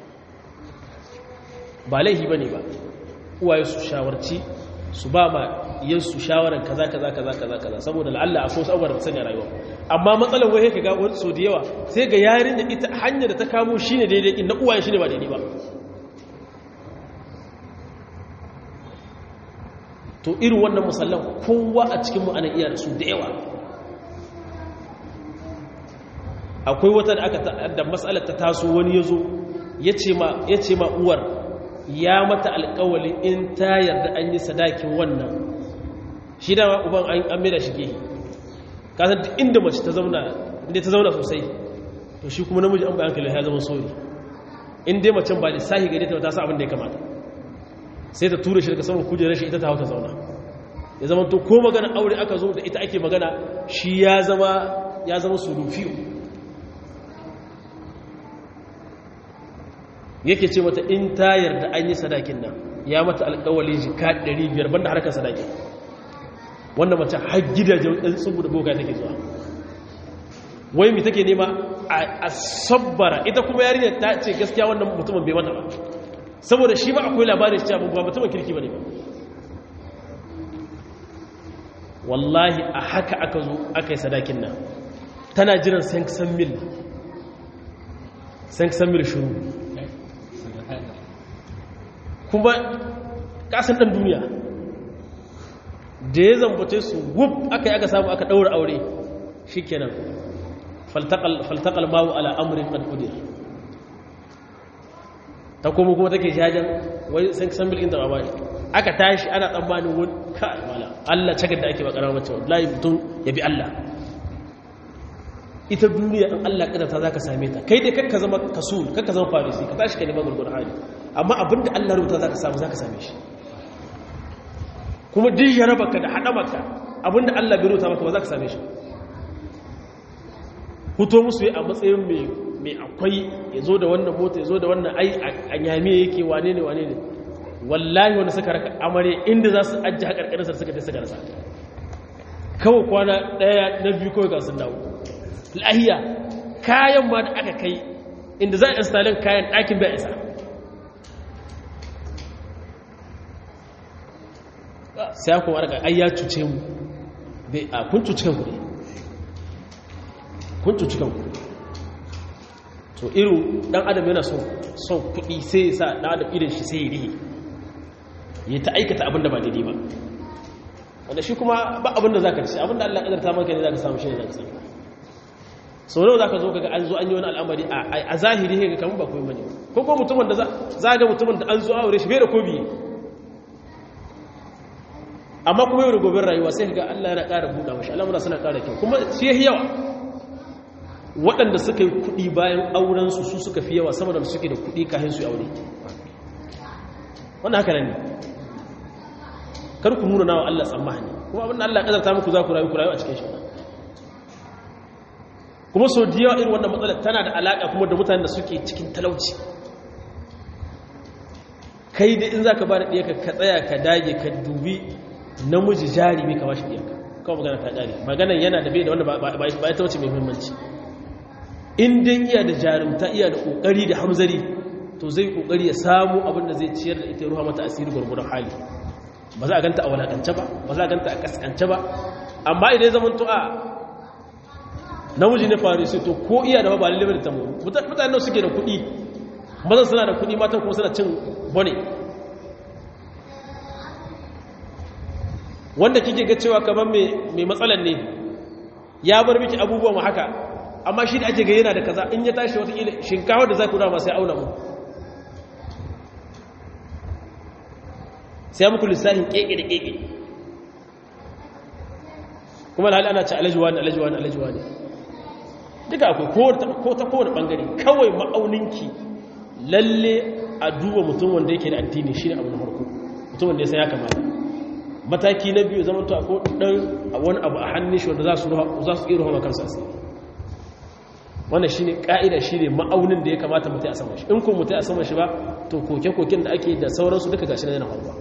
S2: ba laihi ba ne ba uwaye su shawarci su ba ma yansu shawarar kaza kaza kaza kaza kaza saboda la'alla akwai wasu abubuwan da sanya rayuwa amma matsalar wai ka ga wani so da yawa sai ga yarin da ita hanyar da ta kamo shine daidai in na uwaye shine ba daidai ba to irin wannan musallan kowa a cikin mu ana iya da su da yawa akwai wata da aka da matsalar ta taso wani yazo yace ma yace ma uwar ya mata alƙawalin in ta yarda an yi sadakin wannan shi da uban an mai da shige kasan duk inda mace ta zauna inda ta zauna sosai to shi kuma namiji an bayan kalli ya zama sori in dai macen ba lissahi gare ta ta sa abin da ya kamata sai ta tura shi daga saman kujerar shi ita ta hau ta zauna ya zama to ko magana aure aka zo da ita ake magana shi ya zama ya zama sulufiyo yake ce mata in ta yarda an yi sadakin nan ya mata alkawali jika 500 banda harkar sadakin wanda mace har gidajen ɗan tsubu da boka take zuwa wai mi take nema a sabbara ita kuma yarinyar ta ce gaskiya wannan mutumin bai mata ba saboda shi ba akwai labarin shi cewa ba mutumin kirki ba ne ba wallahi a haka aka zo aka yi sadakin nan tana jiran san mil san mil shuru kuma kasan ɗan duniya da ya zambace su gub aka yi aka samu aka ɗaura aure shi kenan faltakal mawu ala amurin ƙarfudir ta kuma kuma take jajen wai san san bilin da ba aka tashi ana tsammanin wani kai mala Allah cagar da ake bakara mace wallahi mutum ya bi Allah ita duniya in Allah kadarta zaka same ta kai dai kakka zama kasul kakka zama farisi ka tashi ka neman gurgurdan hali amma abinda Allah rubuta zaka samu zaka same shi kuma duk ya raba ka da haɗa maka abinda Allah bai rubuta maka ba za ka same shi huto musu yi a matsayin mai akwai ya zo da wannan mota ya zo da wannan ai a yami yake wane ne wane ne wallahi wanda suka raka amare inda za su ajiye haƙarƙarinsa suka ta suka rasa kawai kwana ɗaya na biyu kawai ga sun dawo lahiya kayan ma da aka kai inda za a instalin kayan ɗakin bai isa sai kuma arga ai ya cuce mu bai a kun cuci kanku ne kun cuci kanku to irin dan adam yana son son kuɗi sai ya sa dan adam irin shi sai ya rihe ya ta aikata abin da ba daidai ba wanda shi kuma ba abin da zaka ci abin da Allah kadarta maka ne zaka samu shi ne zaka samu sau nawa zaka zo kaga an zo an yi wani al'amari a zahiri ga kamar ba komai bane ko ko mutumin da za ga mutumin da an zo aure shi bai da kobi amma kuma yau da gobin rayuwa sai ga Allah yana ƙara buɗa mashi al'amura suna ƙara kyau kuma shi ya yawa waɗanda suka yi kuɗi bayan aurensu su suka fi yawa sama da suke da kuɗi kayan su aure wannan haka nan ne kar ku nuna nawa Allah tsammani kuma abin da Allah ƙazarta muku za ku rayu ku rayu a cikin shi kuma sau da yawa irin wannan matsalar tana da alaƙa kuma da mutanen da suke cikin talauci kai da in za ka ba da ɗiyaka ka tsaya ka dage ka dubi namiji jari mai kama shi ɗiyaka kawai magana ta ƙari maganan yana da bai da wanda ba ya ta wace mai muhimmanci in dai iya da jarumta iya da ƙoƙari da hamzari to zai ƙoƙari ya samu abin da zai ciyar da ita ruha mata asiri gwargwadon hali ba za a ganta a walakance ba ba za a ganta a kaskance ba amma idan ya zama to a namiji ne faru sai to ko iya da ba lalle da tamu mutane suke da kuɗi mazan suna da kuɗi matan kuma suna cin bone wanda kike ga cewa kamar mai matsalan ne ya bar miki abubuwan mu haka amma shi da ake ga yana da kaza in ya tashi wata kila shinkawa da za ku dama sai auna mu sai muku lissafin keke da keke kuma da hali ana ci alajuwa ne alajuwa ne alajuwa ne duka akwai ko ta kowane bangare kawai ma'auninki lalle a duba mutum wanda yake da addini shi ne abu na farko mutum wanda ya san ya kamata mataki na biyu zama to akwai dan wani abu a hannun shi wanda za su iya ruhama kansu asiri wannan shi ne ƙa'ida shi ne ma'aunin da ya kamata mutai a saman shi in ko mutai a saman shi ba to koke-koken da ake da sauransu duka gashi na yana faruwa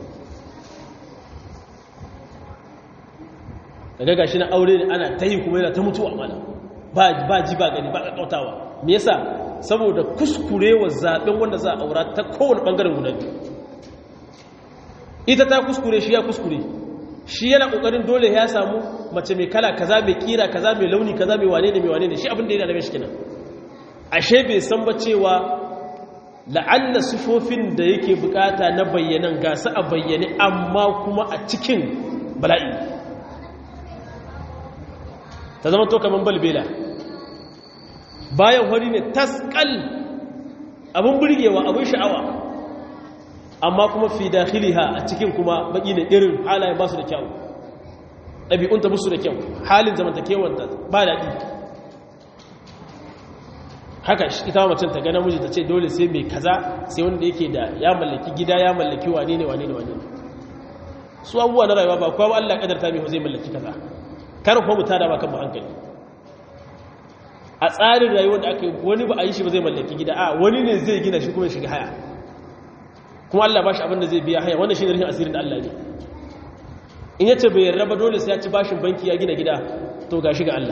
S2: daga gashi na aure ne ana ta yi kuma yana ta mutuwa mana ba ji ba gani ba ƙaƙautawa me yasa saboda kuskurewa zaɓen wanda za a aura ta kowane ɓangaren guda biyu ita ta kuskure shi ya kuskure shi yana kokarin dole ya samu mace mai kala kaza mai kira kaza mai launi kaza mai wane ne mai wane ne shi abin da yana da shi kenan ashe bai san ba cewa la'alla sufofin da yake bukata na bayyanan gasa a bayyane amma kuma a cikin bala'i ta zama to kaman balbela bayan wani ne taskal abin burgewa abin sha'awa amma kuma fi dakhiliha a cikin kuma baki ne irin halaye ba su da kyau ɗabi'unta musu da kyau halin zamantakewanta ba daɗi haka ita macen ta gana miji ta ce dole sai mai kaza sai wanda yake da ya mallaki gida ya mallaki wane ne wane ne wane ne su abubuwa na rayuwa ba kuwa Allah kadarta mai zai mallaki kaza kar kuma mu tada ba kan hankali a tsarin rayuwar da aka yi wani ba a yi shi ba zai mallaki gida a wani ne zai gina shi kuma ya shiga haya kuma Allah ba shi abin da zai biya haya wannan shi ne rashin asirin da Allah ne in yace bai yarda ba dole sai ya ci bashin banki ya gina gida to ga shi ga Allah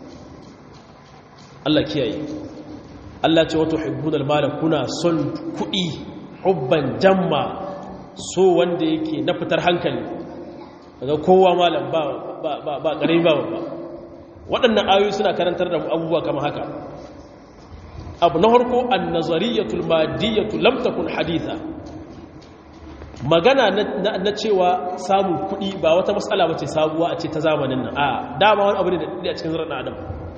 S2: Allah kiyaye Allah ce wato hibbunal mala kuna son kuɗi hubban jamma so wanda yake na fitar hankali daga kowa malam ba ba ba ba ƙarami ba ba waɗannan ayoyi suna karantar da abubuwa kamar haka abu na harko an nazariyatul madiyatu lam takun haditha magana na cewa samun kuɗi ba wata matsala bace sabuwa a ce ta zamanin nan a dama wani abu ne da a cikin zarar adam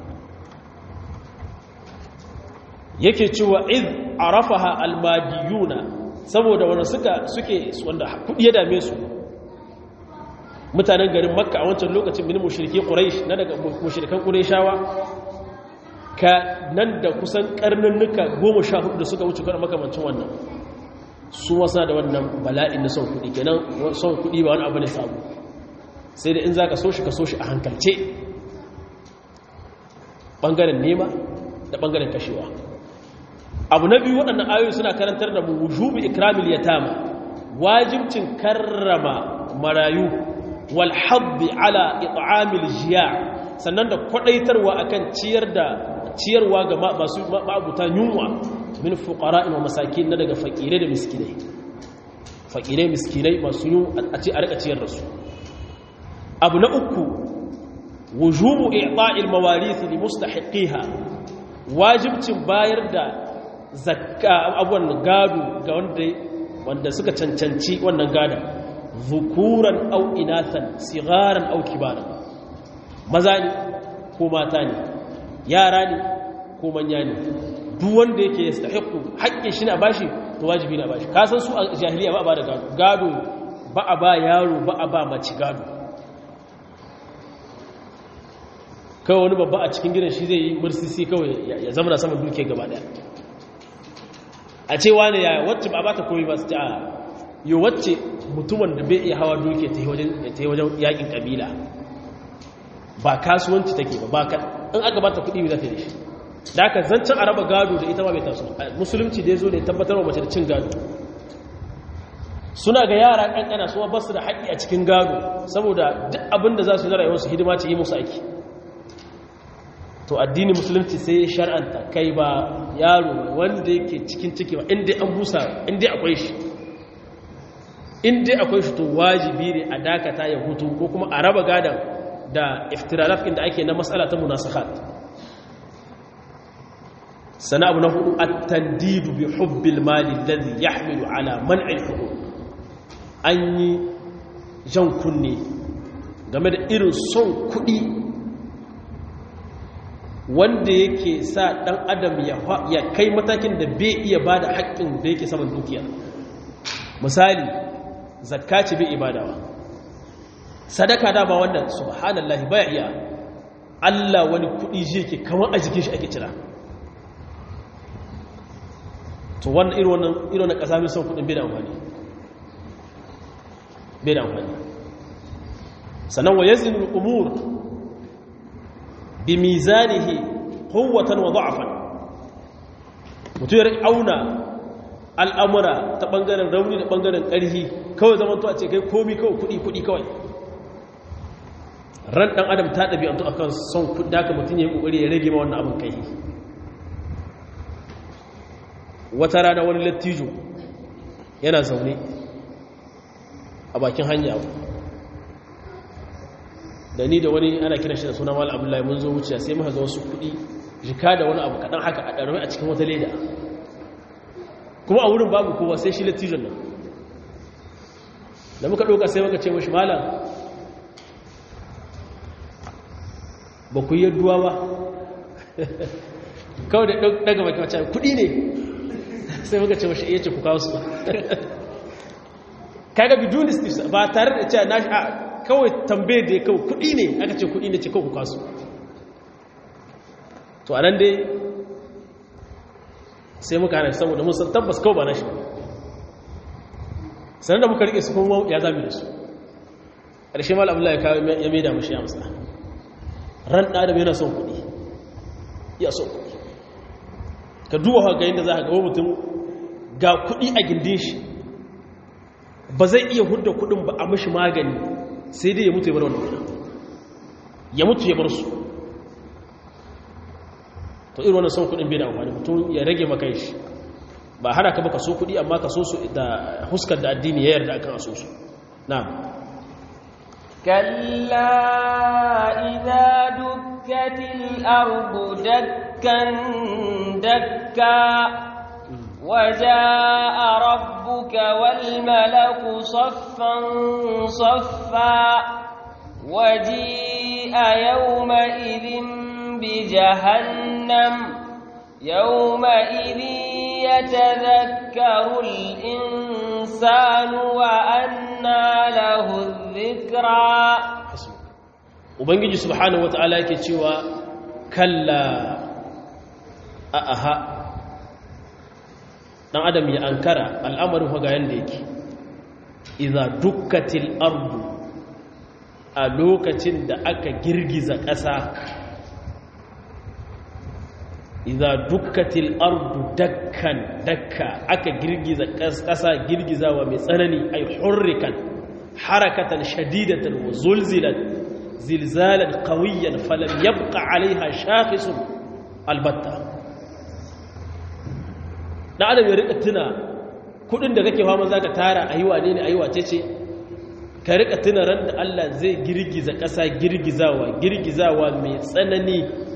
S2: yake cewa iz arafaha almadiyuna saboda wanda suka suke wanda kuɗi ya dame su mutanen garin makka a wancan lokacin min mushrike quraish na daga mushrikan qurayshawa ka nan da kusan karnannuka 14 da suka wuce kana makamancin wannan su wasa da wannan bala'in na son kudi kenan son kudi ba wani abu ne sabu sai da in zaka so shi ka so shi a hankalce bangaren nema da bangaren kashewa abu na biyu waɗannan ayoyi suna karantar da mu wujubi ikramil yatama wajibcin karrama marayu walhabbi ala it'amil jiya sannan da kwadaitarwa akan ciyar da ciyarwa ga masu ma'abuta yunwa min fuqara'in wa masakin na daga fakire da miskinai fakire miskinai masu yun a ce a rika ciyar da su abu na uku wujubu i'ta'il mawarith li mustahiqiha wajibcin bayar da zakka abuwan gado ga wanda wanda suka cancanci wannan gadon zukuran au inathan sigaran au kibaran maza ne ko mata ne yara ne ko manya ne duk wanda yake ya stahiqu haƙƙin shi na bashi to wajibi na bashi ka san su a jahiliya ba a ba da gado gado ba a ba yaro ba a ba mace gado kawai wani babba a cikin gidan shi zai yi mursisi kawai ya zama na saman duke gaba daya a cewa ne ya wacce ba ba ta koyi ba su ta yi wacce mutumin da bai iya hawa duke ta yi wajen yakin kabila ba kasuwanci take ba ba in aka bata kudi za ta yi shi da aka zancen a raba gado da ita ma bai taso musulunci da ya zo ne tabbatar wa mace da cin gado suna ga yara kankana su ba su da haƙƙi a cikin gado saboda duk abin da za su yi na rayuwarsu hidima ce yi musu aiki to addini musulunci sai ya shar'anta kai ba yaro wanda yake cikin ciki ba inda an busa inda akwai shi inda akwai shi to wajibi ne a dakata ya hutu ko kuma a raba gadan da iftiralaf inda ake na matsala ta munasahat sana abu na hudu at-tandidu bi hubbil mali alladhi yahmilu ala man'il huquq an yi jan kunne game da irin son kuɗi wanda yake sa ɗan adam ya kai matakin da bai iya ba da haƙƙin da yake saman dukiya misali zakka ce bai ibadawa sadaka dama wannan subhanallahi baya iya Allah wani kuɗi je ke kamar a jikin shi ake cira to wannan irin wannan irin wannan ƙasa mai son kuɗin bai da amfani bai da amfani sannan wa yazin umur bi mizanihi quwwatan wa da'fan mutum ya auna al'amura ta bangaren rauni da bangaren ƙarfi kawai zaman to a ce kai komi kawai kudi kudi kawai ran dan adam ta ɗabi'antu akan son kudi haka mutum ya yi kokari ya rage ma wannan abin kai wata rana wani lattijo yana zaune a bakin hanya da ni da wani ana kiran shi da suna mal abdullahi mun zo wuce sai muka ga wasu kuɗi jika da wani abu kaɗan haka a ɗarami a cikin wata leda kuma a wurin babu kowa sai shi lattijon nan da muka ɗauka sai muka ce mashi malam ba ku yi yadduwa ba kawai da daga baki wacce kuɗi ne sai muka ce mashi iya ce ku kawo su kaga bijunistis ba tare da cewa na kawai tambaye da ya kawo kuɗi ne aka ce kuɗi ne ce kawo ku kawo su to anan dai sai muka hana saboda mun san tabbas kawai ba na shi ba sanar da muka rike su kuma ya zami da su ƙarshe mal abu ya mai da mashi amsa ran ɗadam yana son kuɗi ya son kuɗi ka duba haka yadda za ka gawo mutum ga kuɗi a gindin shi ba zai iya hudda kuɗin ba a mashi magani sai dai ya mutu ya bar wannan kuɗin ya mutu ya bar su to irin wannan son kuɗin bai da amfani mutum ya rage maka shi ba hana ka baka so kuɗi amma ka so su da huskar da addini ya yarda akan so su na'am
S1: كلا إذا دكت الأرض دكا دكا وجاء ربك والملك صفا صفا وجيء يومئذ بجهنم يومئذ يتذكر الإنسان وأنى له الذكرى
S2: ubangiji subhanahu wata'ala yake cewa kalla a aha dan adam ya ankara al'amarin ga yanda yake idza dukkatil ardu a lokacin da aka girgiza ƙasa idza dukkatil ardu dakkan dakka aka girgiza ƙasa girgizawa mai tsanani ay hurrikan harakatan shadidatan wa zulzilat zilzalan qawiyan falam yabqa alaiha shakhisun albatta da adam ya rika tuna kudin da kake fama zaka tara ayi wane ne ayi wace ce ka rika tuna ran da Allah zai girgiza ƙasa girgizawa girgizawa mai tsanani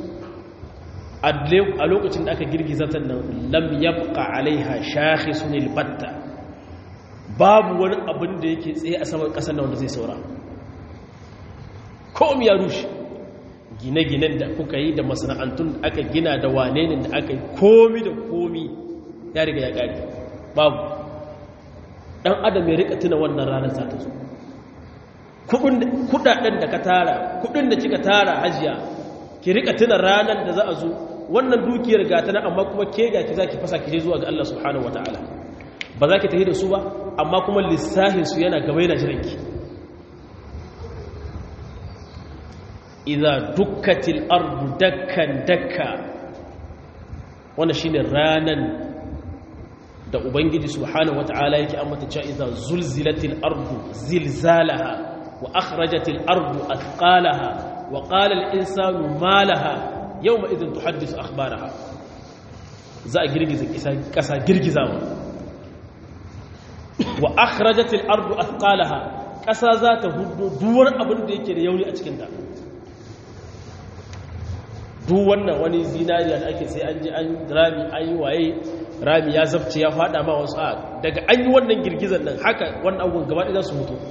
S2: a lokacin da aka girgiza ta nan lam yabqa alaiha shakhisun albatta babu wani abin da yake tsaye a saman ƙasar nan wanda zai saura komi ya rushe gine-ginen da kuka yi da masana'antun da aka gina da wane ne da aka yi komi da komi ya riga ya ƙari babu ɗan adam ya rika tuna wannan ranar za ta zo kudaden da ka tara kudin da kika tara hajiya ki rika tuna ranar da za a zo wannan dukiyar gata na amma kuma ke ga ki za ki fasa ki je zuwa ga Allah subhanahu wataala ba za ki tafi da su ba amma kuma lissahinsu yana gaba yana jiranki idza dukkatil ardu dakkan dakka wannan shine ranan da ubangiji subhanahu wataala yake ambata cewa idza zulzilatil ardu zilzalaha wa akhrajatil ardu athqalaha wa qala al insanu ma laha yawma idhin tuhaddithu akhbaraha za a girgiza kasa girgizawa wa akhrajatil ardu athqalaha kasa za ta hudu duwar abin da yake da yauni a cikin ta duk wannan wani zinariya da ake sai an ji an rami an yi waye rami ya zabce ya fada ma wasu a daga an yi wannan girgizar nan haka wannan abubuwan gaba ɗaya su mutu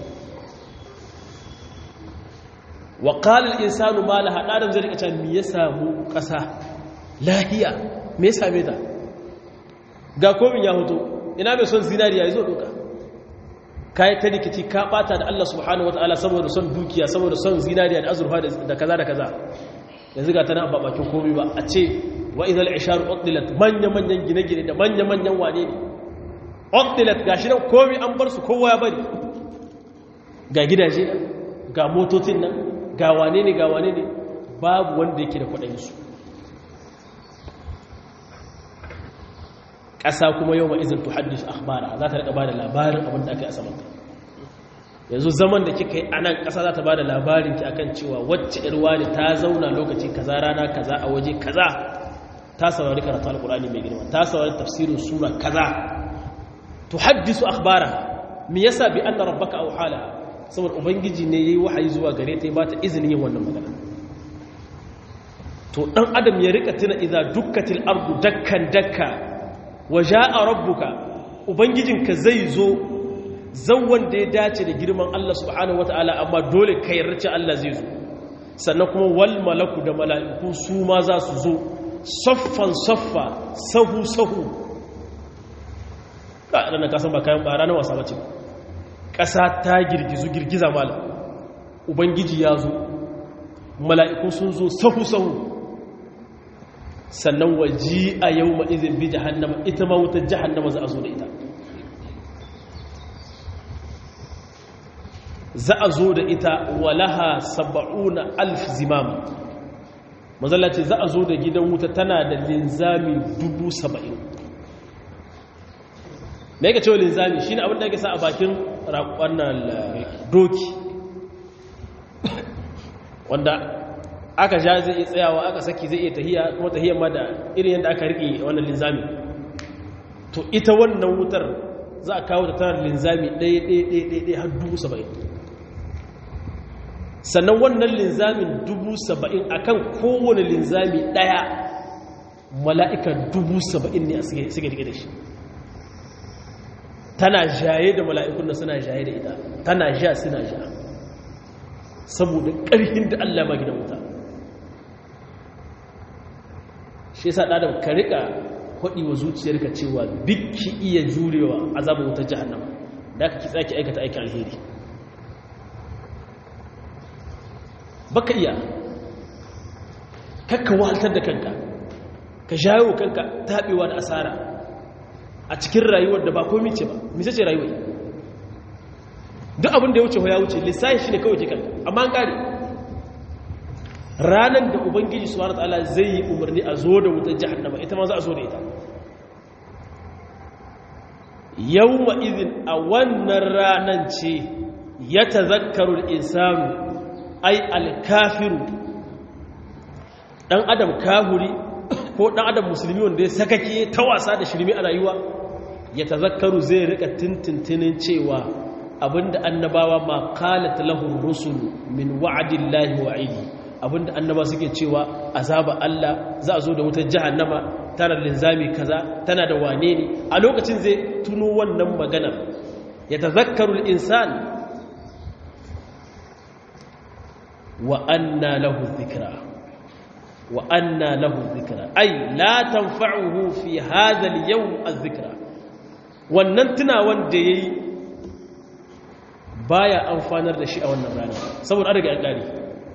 S2: wa qala al insanu ma laha adam zai rika cewa me ya samu ƙasa lahiya me ya same ta ga komin ya hoto ina mai son zinariya yazo doka kai ta rikici ka bata da Allah subhanahu wataala saboda son dukiya saboda son zinariya da azurfa da kaza da kaza yanzu ga tana ba bakin komai ba a ce wa idal ishar uqdilat manya manyan gine-gine da manya manyan wane ne uqdilat gashi nan komai an bar su kowa ya bari ga gidaje nan ga motocin nan ga wane ne ga wane ne babu wanda yake da kuɗin su ƙasa kuma yau ma izin tuhaddis akhbara za ta rika ba da labarin abin da aka yi a samanta yanzu zaman da kika yi a nan ƙasa za ta ba da labarin ki akan cewa wacce irwa ne ta zauna lokaci kaza rana kaza a waje kaza ta saurari karatu alkurani mai girma ta saurari tafsirin sura kaza to haddisu akhbara me yasa bi anna rabbaka aw hala saboda ubangiji ne yayi wahayi zuwa gare ta ya bata izinin yin wannan magana to dan adam ya rika tuna idza dukkatil ardu dakkan dakka wa jaa rabbuka ubangijinka zai zo zan wanda ya dace da girman Allah subhanahu wataala amma dole ka yarda Allah zai zo sannan kuma wal malaku da mala'iku su ma za su zo saffan saffa sahu sahu ka ranar kasan ba kayan bara na wasa bace ƙasa ta girgizu girgiza malam ubangiji ya zo mala'iku sun zo sahu sahu sannan waji a yau ma'izin bi jahannama ita ma wutar jahannama za a zo da ita za a zo da ita walaha saba'una alf zimam mazalla ce za a zo da gidan wuta tana da linzami dubu saba'in me yake cewa linzami shi ne abin da yake sa a bakin wannan doki wanda aka ja zai iya tsayawa aka saki zai iya tahiya kuma tahiyar ma da irin yadda aka riƙe wannan linzami to ita wannan wutar za a kawo ta tana linzami ɗaya ɗaya ɗaya ɗaya har dubu saba'in sannan wannan linzamin dubu saba'in a kan kowane linzami ɗaya mala'ika dubu saba'in ne a suke rike da shi tana jaye da mala'ikun da suna jaye da ita tana ja suna ja saboda ƙarfin da Allah ma gidan wuta shi yasa ɗadam ka riƙa kwaɗi wa zuciyarka cewa biki iya jurewa azabin wutar jihannama da aka kitsa ki aikata aikin alheri baka iya kakka wahaltar da kanka ka jawo kanka taɓewa da asara a cikin rayuwar da ba komi ce ba misa ce rayuwa duk abin da ya wuce ya wuce lissahi shi ne kawai ke kanka amma an ƙare ranar da ubangiji su wani ta'ala zai yi umarni a zo da wutar jihannama ita ma za a zo da ita yau ma'izin a wannan ranar ce ya ta zakarun insanu ai alkafiru dan adam kahuri ko dan adam musulmi wanda ya sakake ta wasa da shirmi a rayuwa ya tazakkaru zai rika tintintinin cewa abinda annabawa ma qalat lahum rusul min wa'dillahi wa'idi abinda annaba suke cewa azaba Allah za a zo da wutar jahannama tana linzami kaza tana da wane ne a lokacin zai tuno wannan maganar ya tazakkaru al-insan وأنى له الذكرى وأنى له الذكرى أي لا تنفعه في هذا اليوم الذكرى وننتنا وندي baya amfanar da shi a wannan rana saboda an riga an kare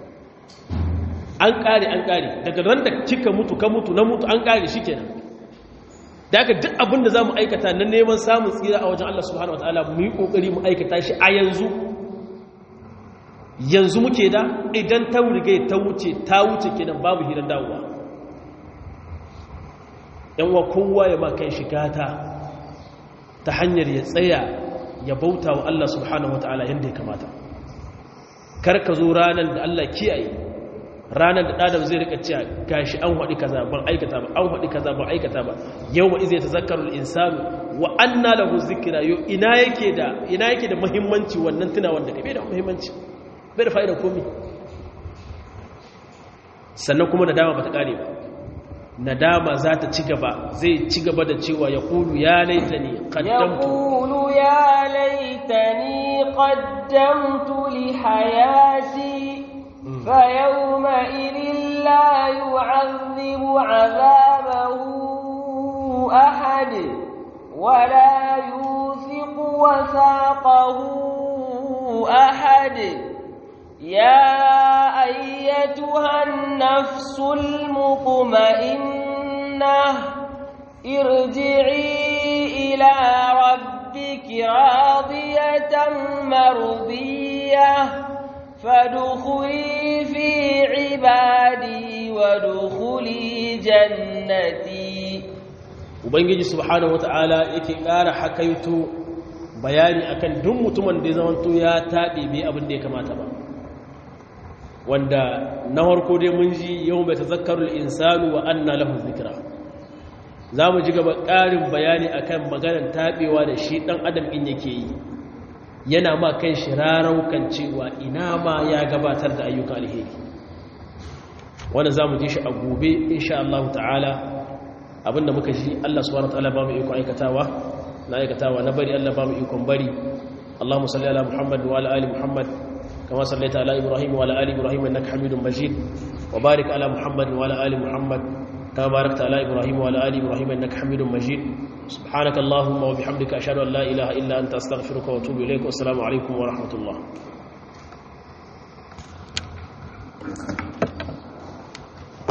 S2: an kare an kare daga ran da kika mutu ka mutu na mutu an kare shi kenan da aka duk abin da za mu aikata na neman samun tsira a wajen Allah subhanahu wa ta'ala mu yi ƙoƙari mu aikata shi a yanzu yanzu muke da idan ta riga ta wuce ta wuce kenan babu hirar dawowa yan wa kowa ya ma kan shigata ta hanyar ya tsaya ya bauta wa Allah subhanahu wataala yadda ya kamata kar ka zo ranar da Allah kiyaye ranar da ɗadam zai rika cewa gashi an haɗi kaza ban aikata ba an haɗi kaza ban aikata ba yau ma izai ta zakarul insanu wa anna lahu zikra yo ina yake da ina yake da muhimmanci wannan tunawan da bai da muhimmanci bai da fa'idar komi sannan kuma nadama ba ta ƙare ba nadama za ta ci gaba zai ci gaba da cewa ya ƙulu ya laitani ƙaddamtu
S1: يقول يا ليتني قدمت لحياتي فيومئذ لا يعذب عذابه أحد ولا يوثق وثاقه أحد يا أيتها النفس المطمئنة ارجعي إلى ربك راضية مرضية فادخلي في عبادي وادخلي جنتي
S2: ubangiji subhanahu wata'ala yake ƙara hakaito bayani akan duk mutumin da ya zamanto ya taɓe bai abin da ya kamata ba wanda na harko dai mun ji yau mai tazakkarul insanu wa anna lahu zikra za mu ji gaba ƙarin bayani akan maganar taɓewa da shi ɗan adam in yake yi yana ma kan shi raraukan cewa ina ma ya gabatar da ayyuka alheri wanda za mu ji shi a gobe insha Allah ta'ala abinda muka ji Allah subhanahu wa ta'ala ba mu iko aikatawa na aikatawa na bari Allah ba mu ikon bari Allahumma salli ala Muhammad wa ala ali Muhammad kama sallaita ala Ibrahim wa ala ali Ibrahim innaka Hamidum Majid wa barik ala Muhammad wa ala ali Muhammad kama barakta ala Ibrahim wa ala ali Ibrahim innaka Hamidum Majid سبحانك اللهم وبحمدك أشهد أن لا إله إلا أنت أستغفرك وأتوب إليك والسلام عليكم ورحمة الله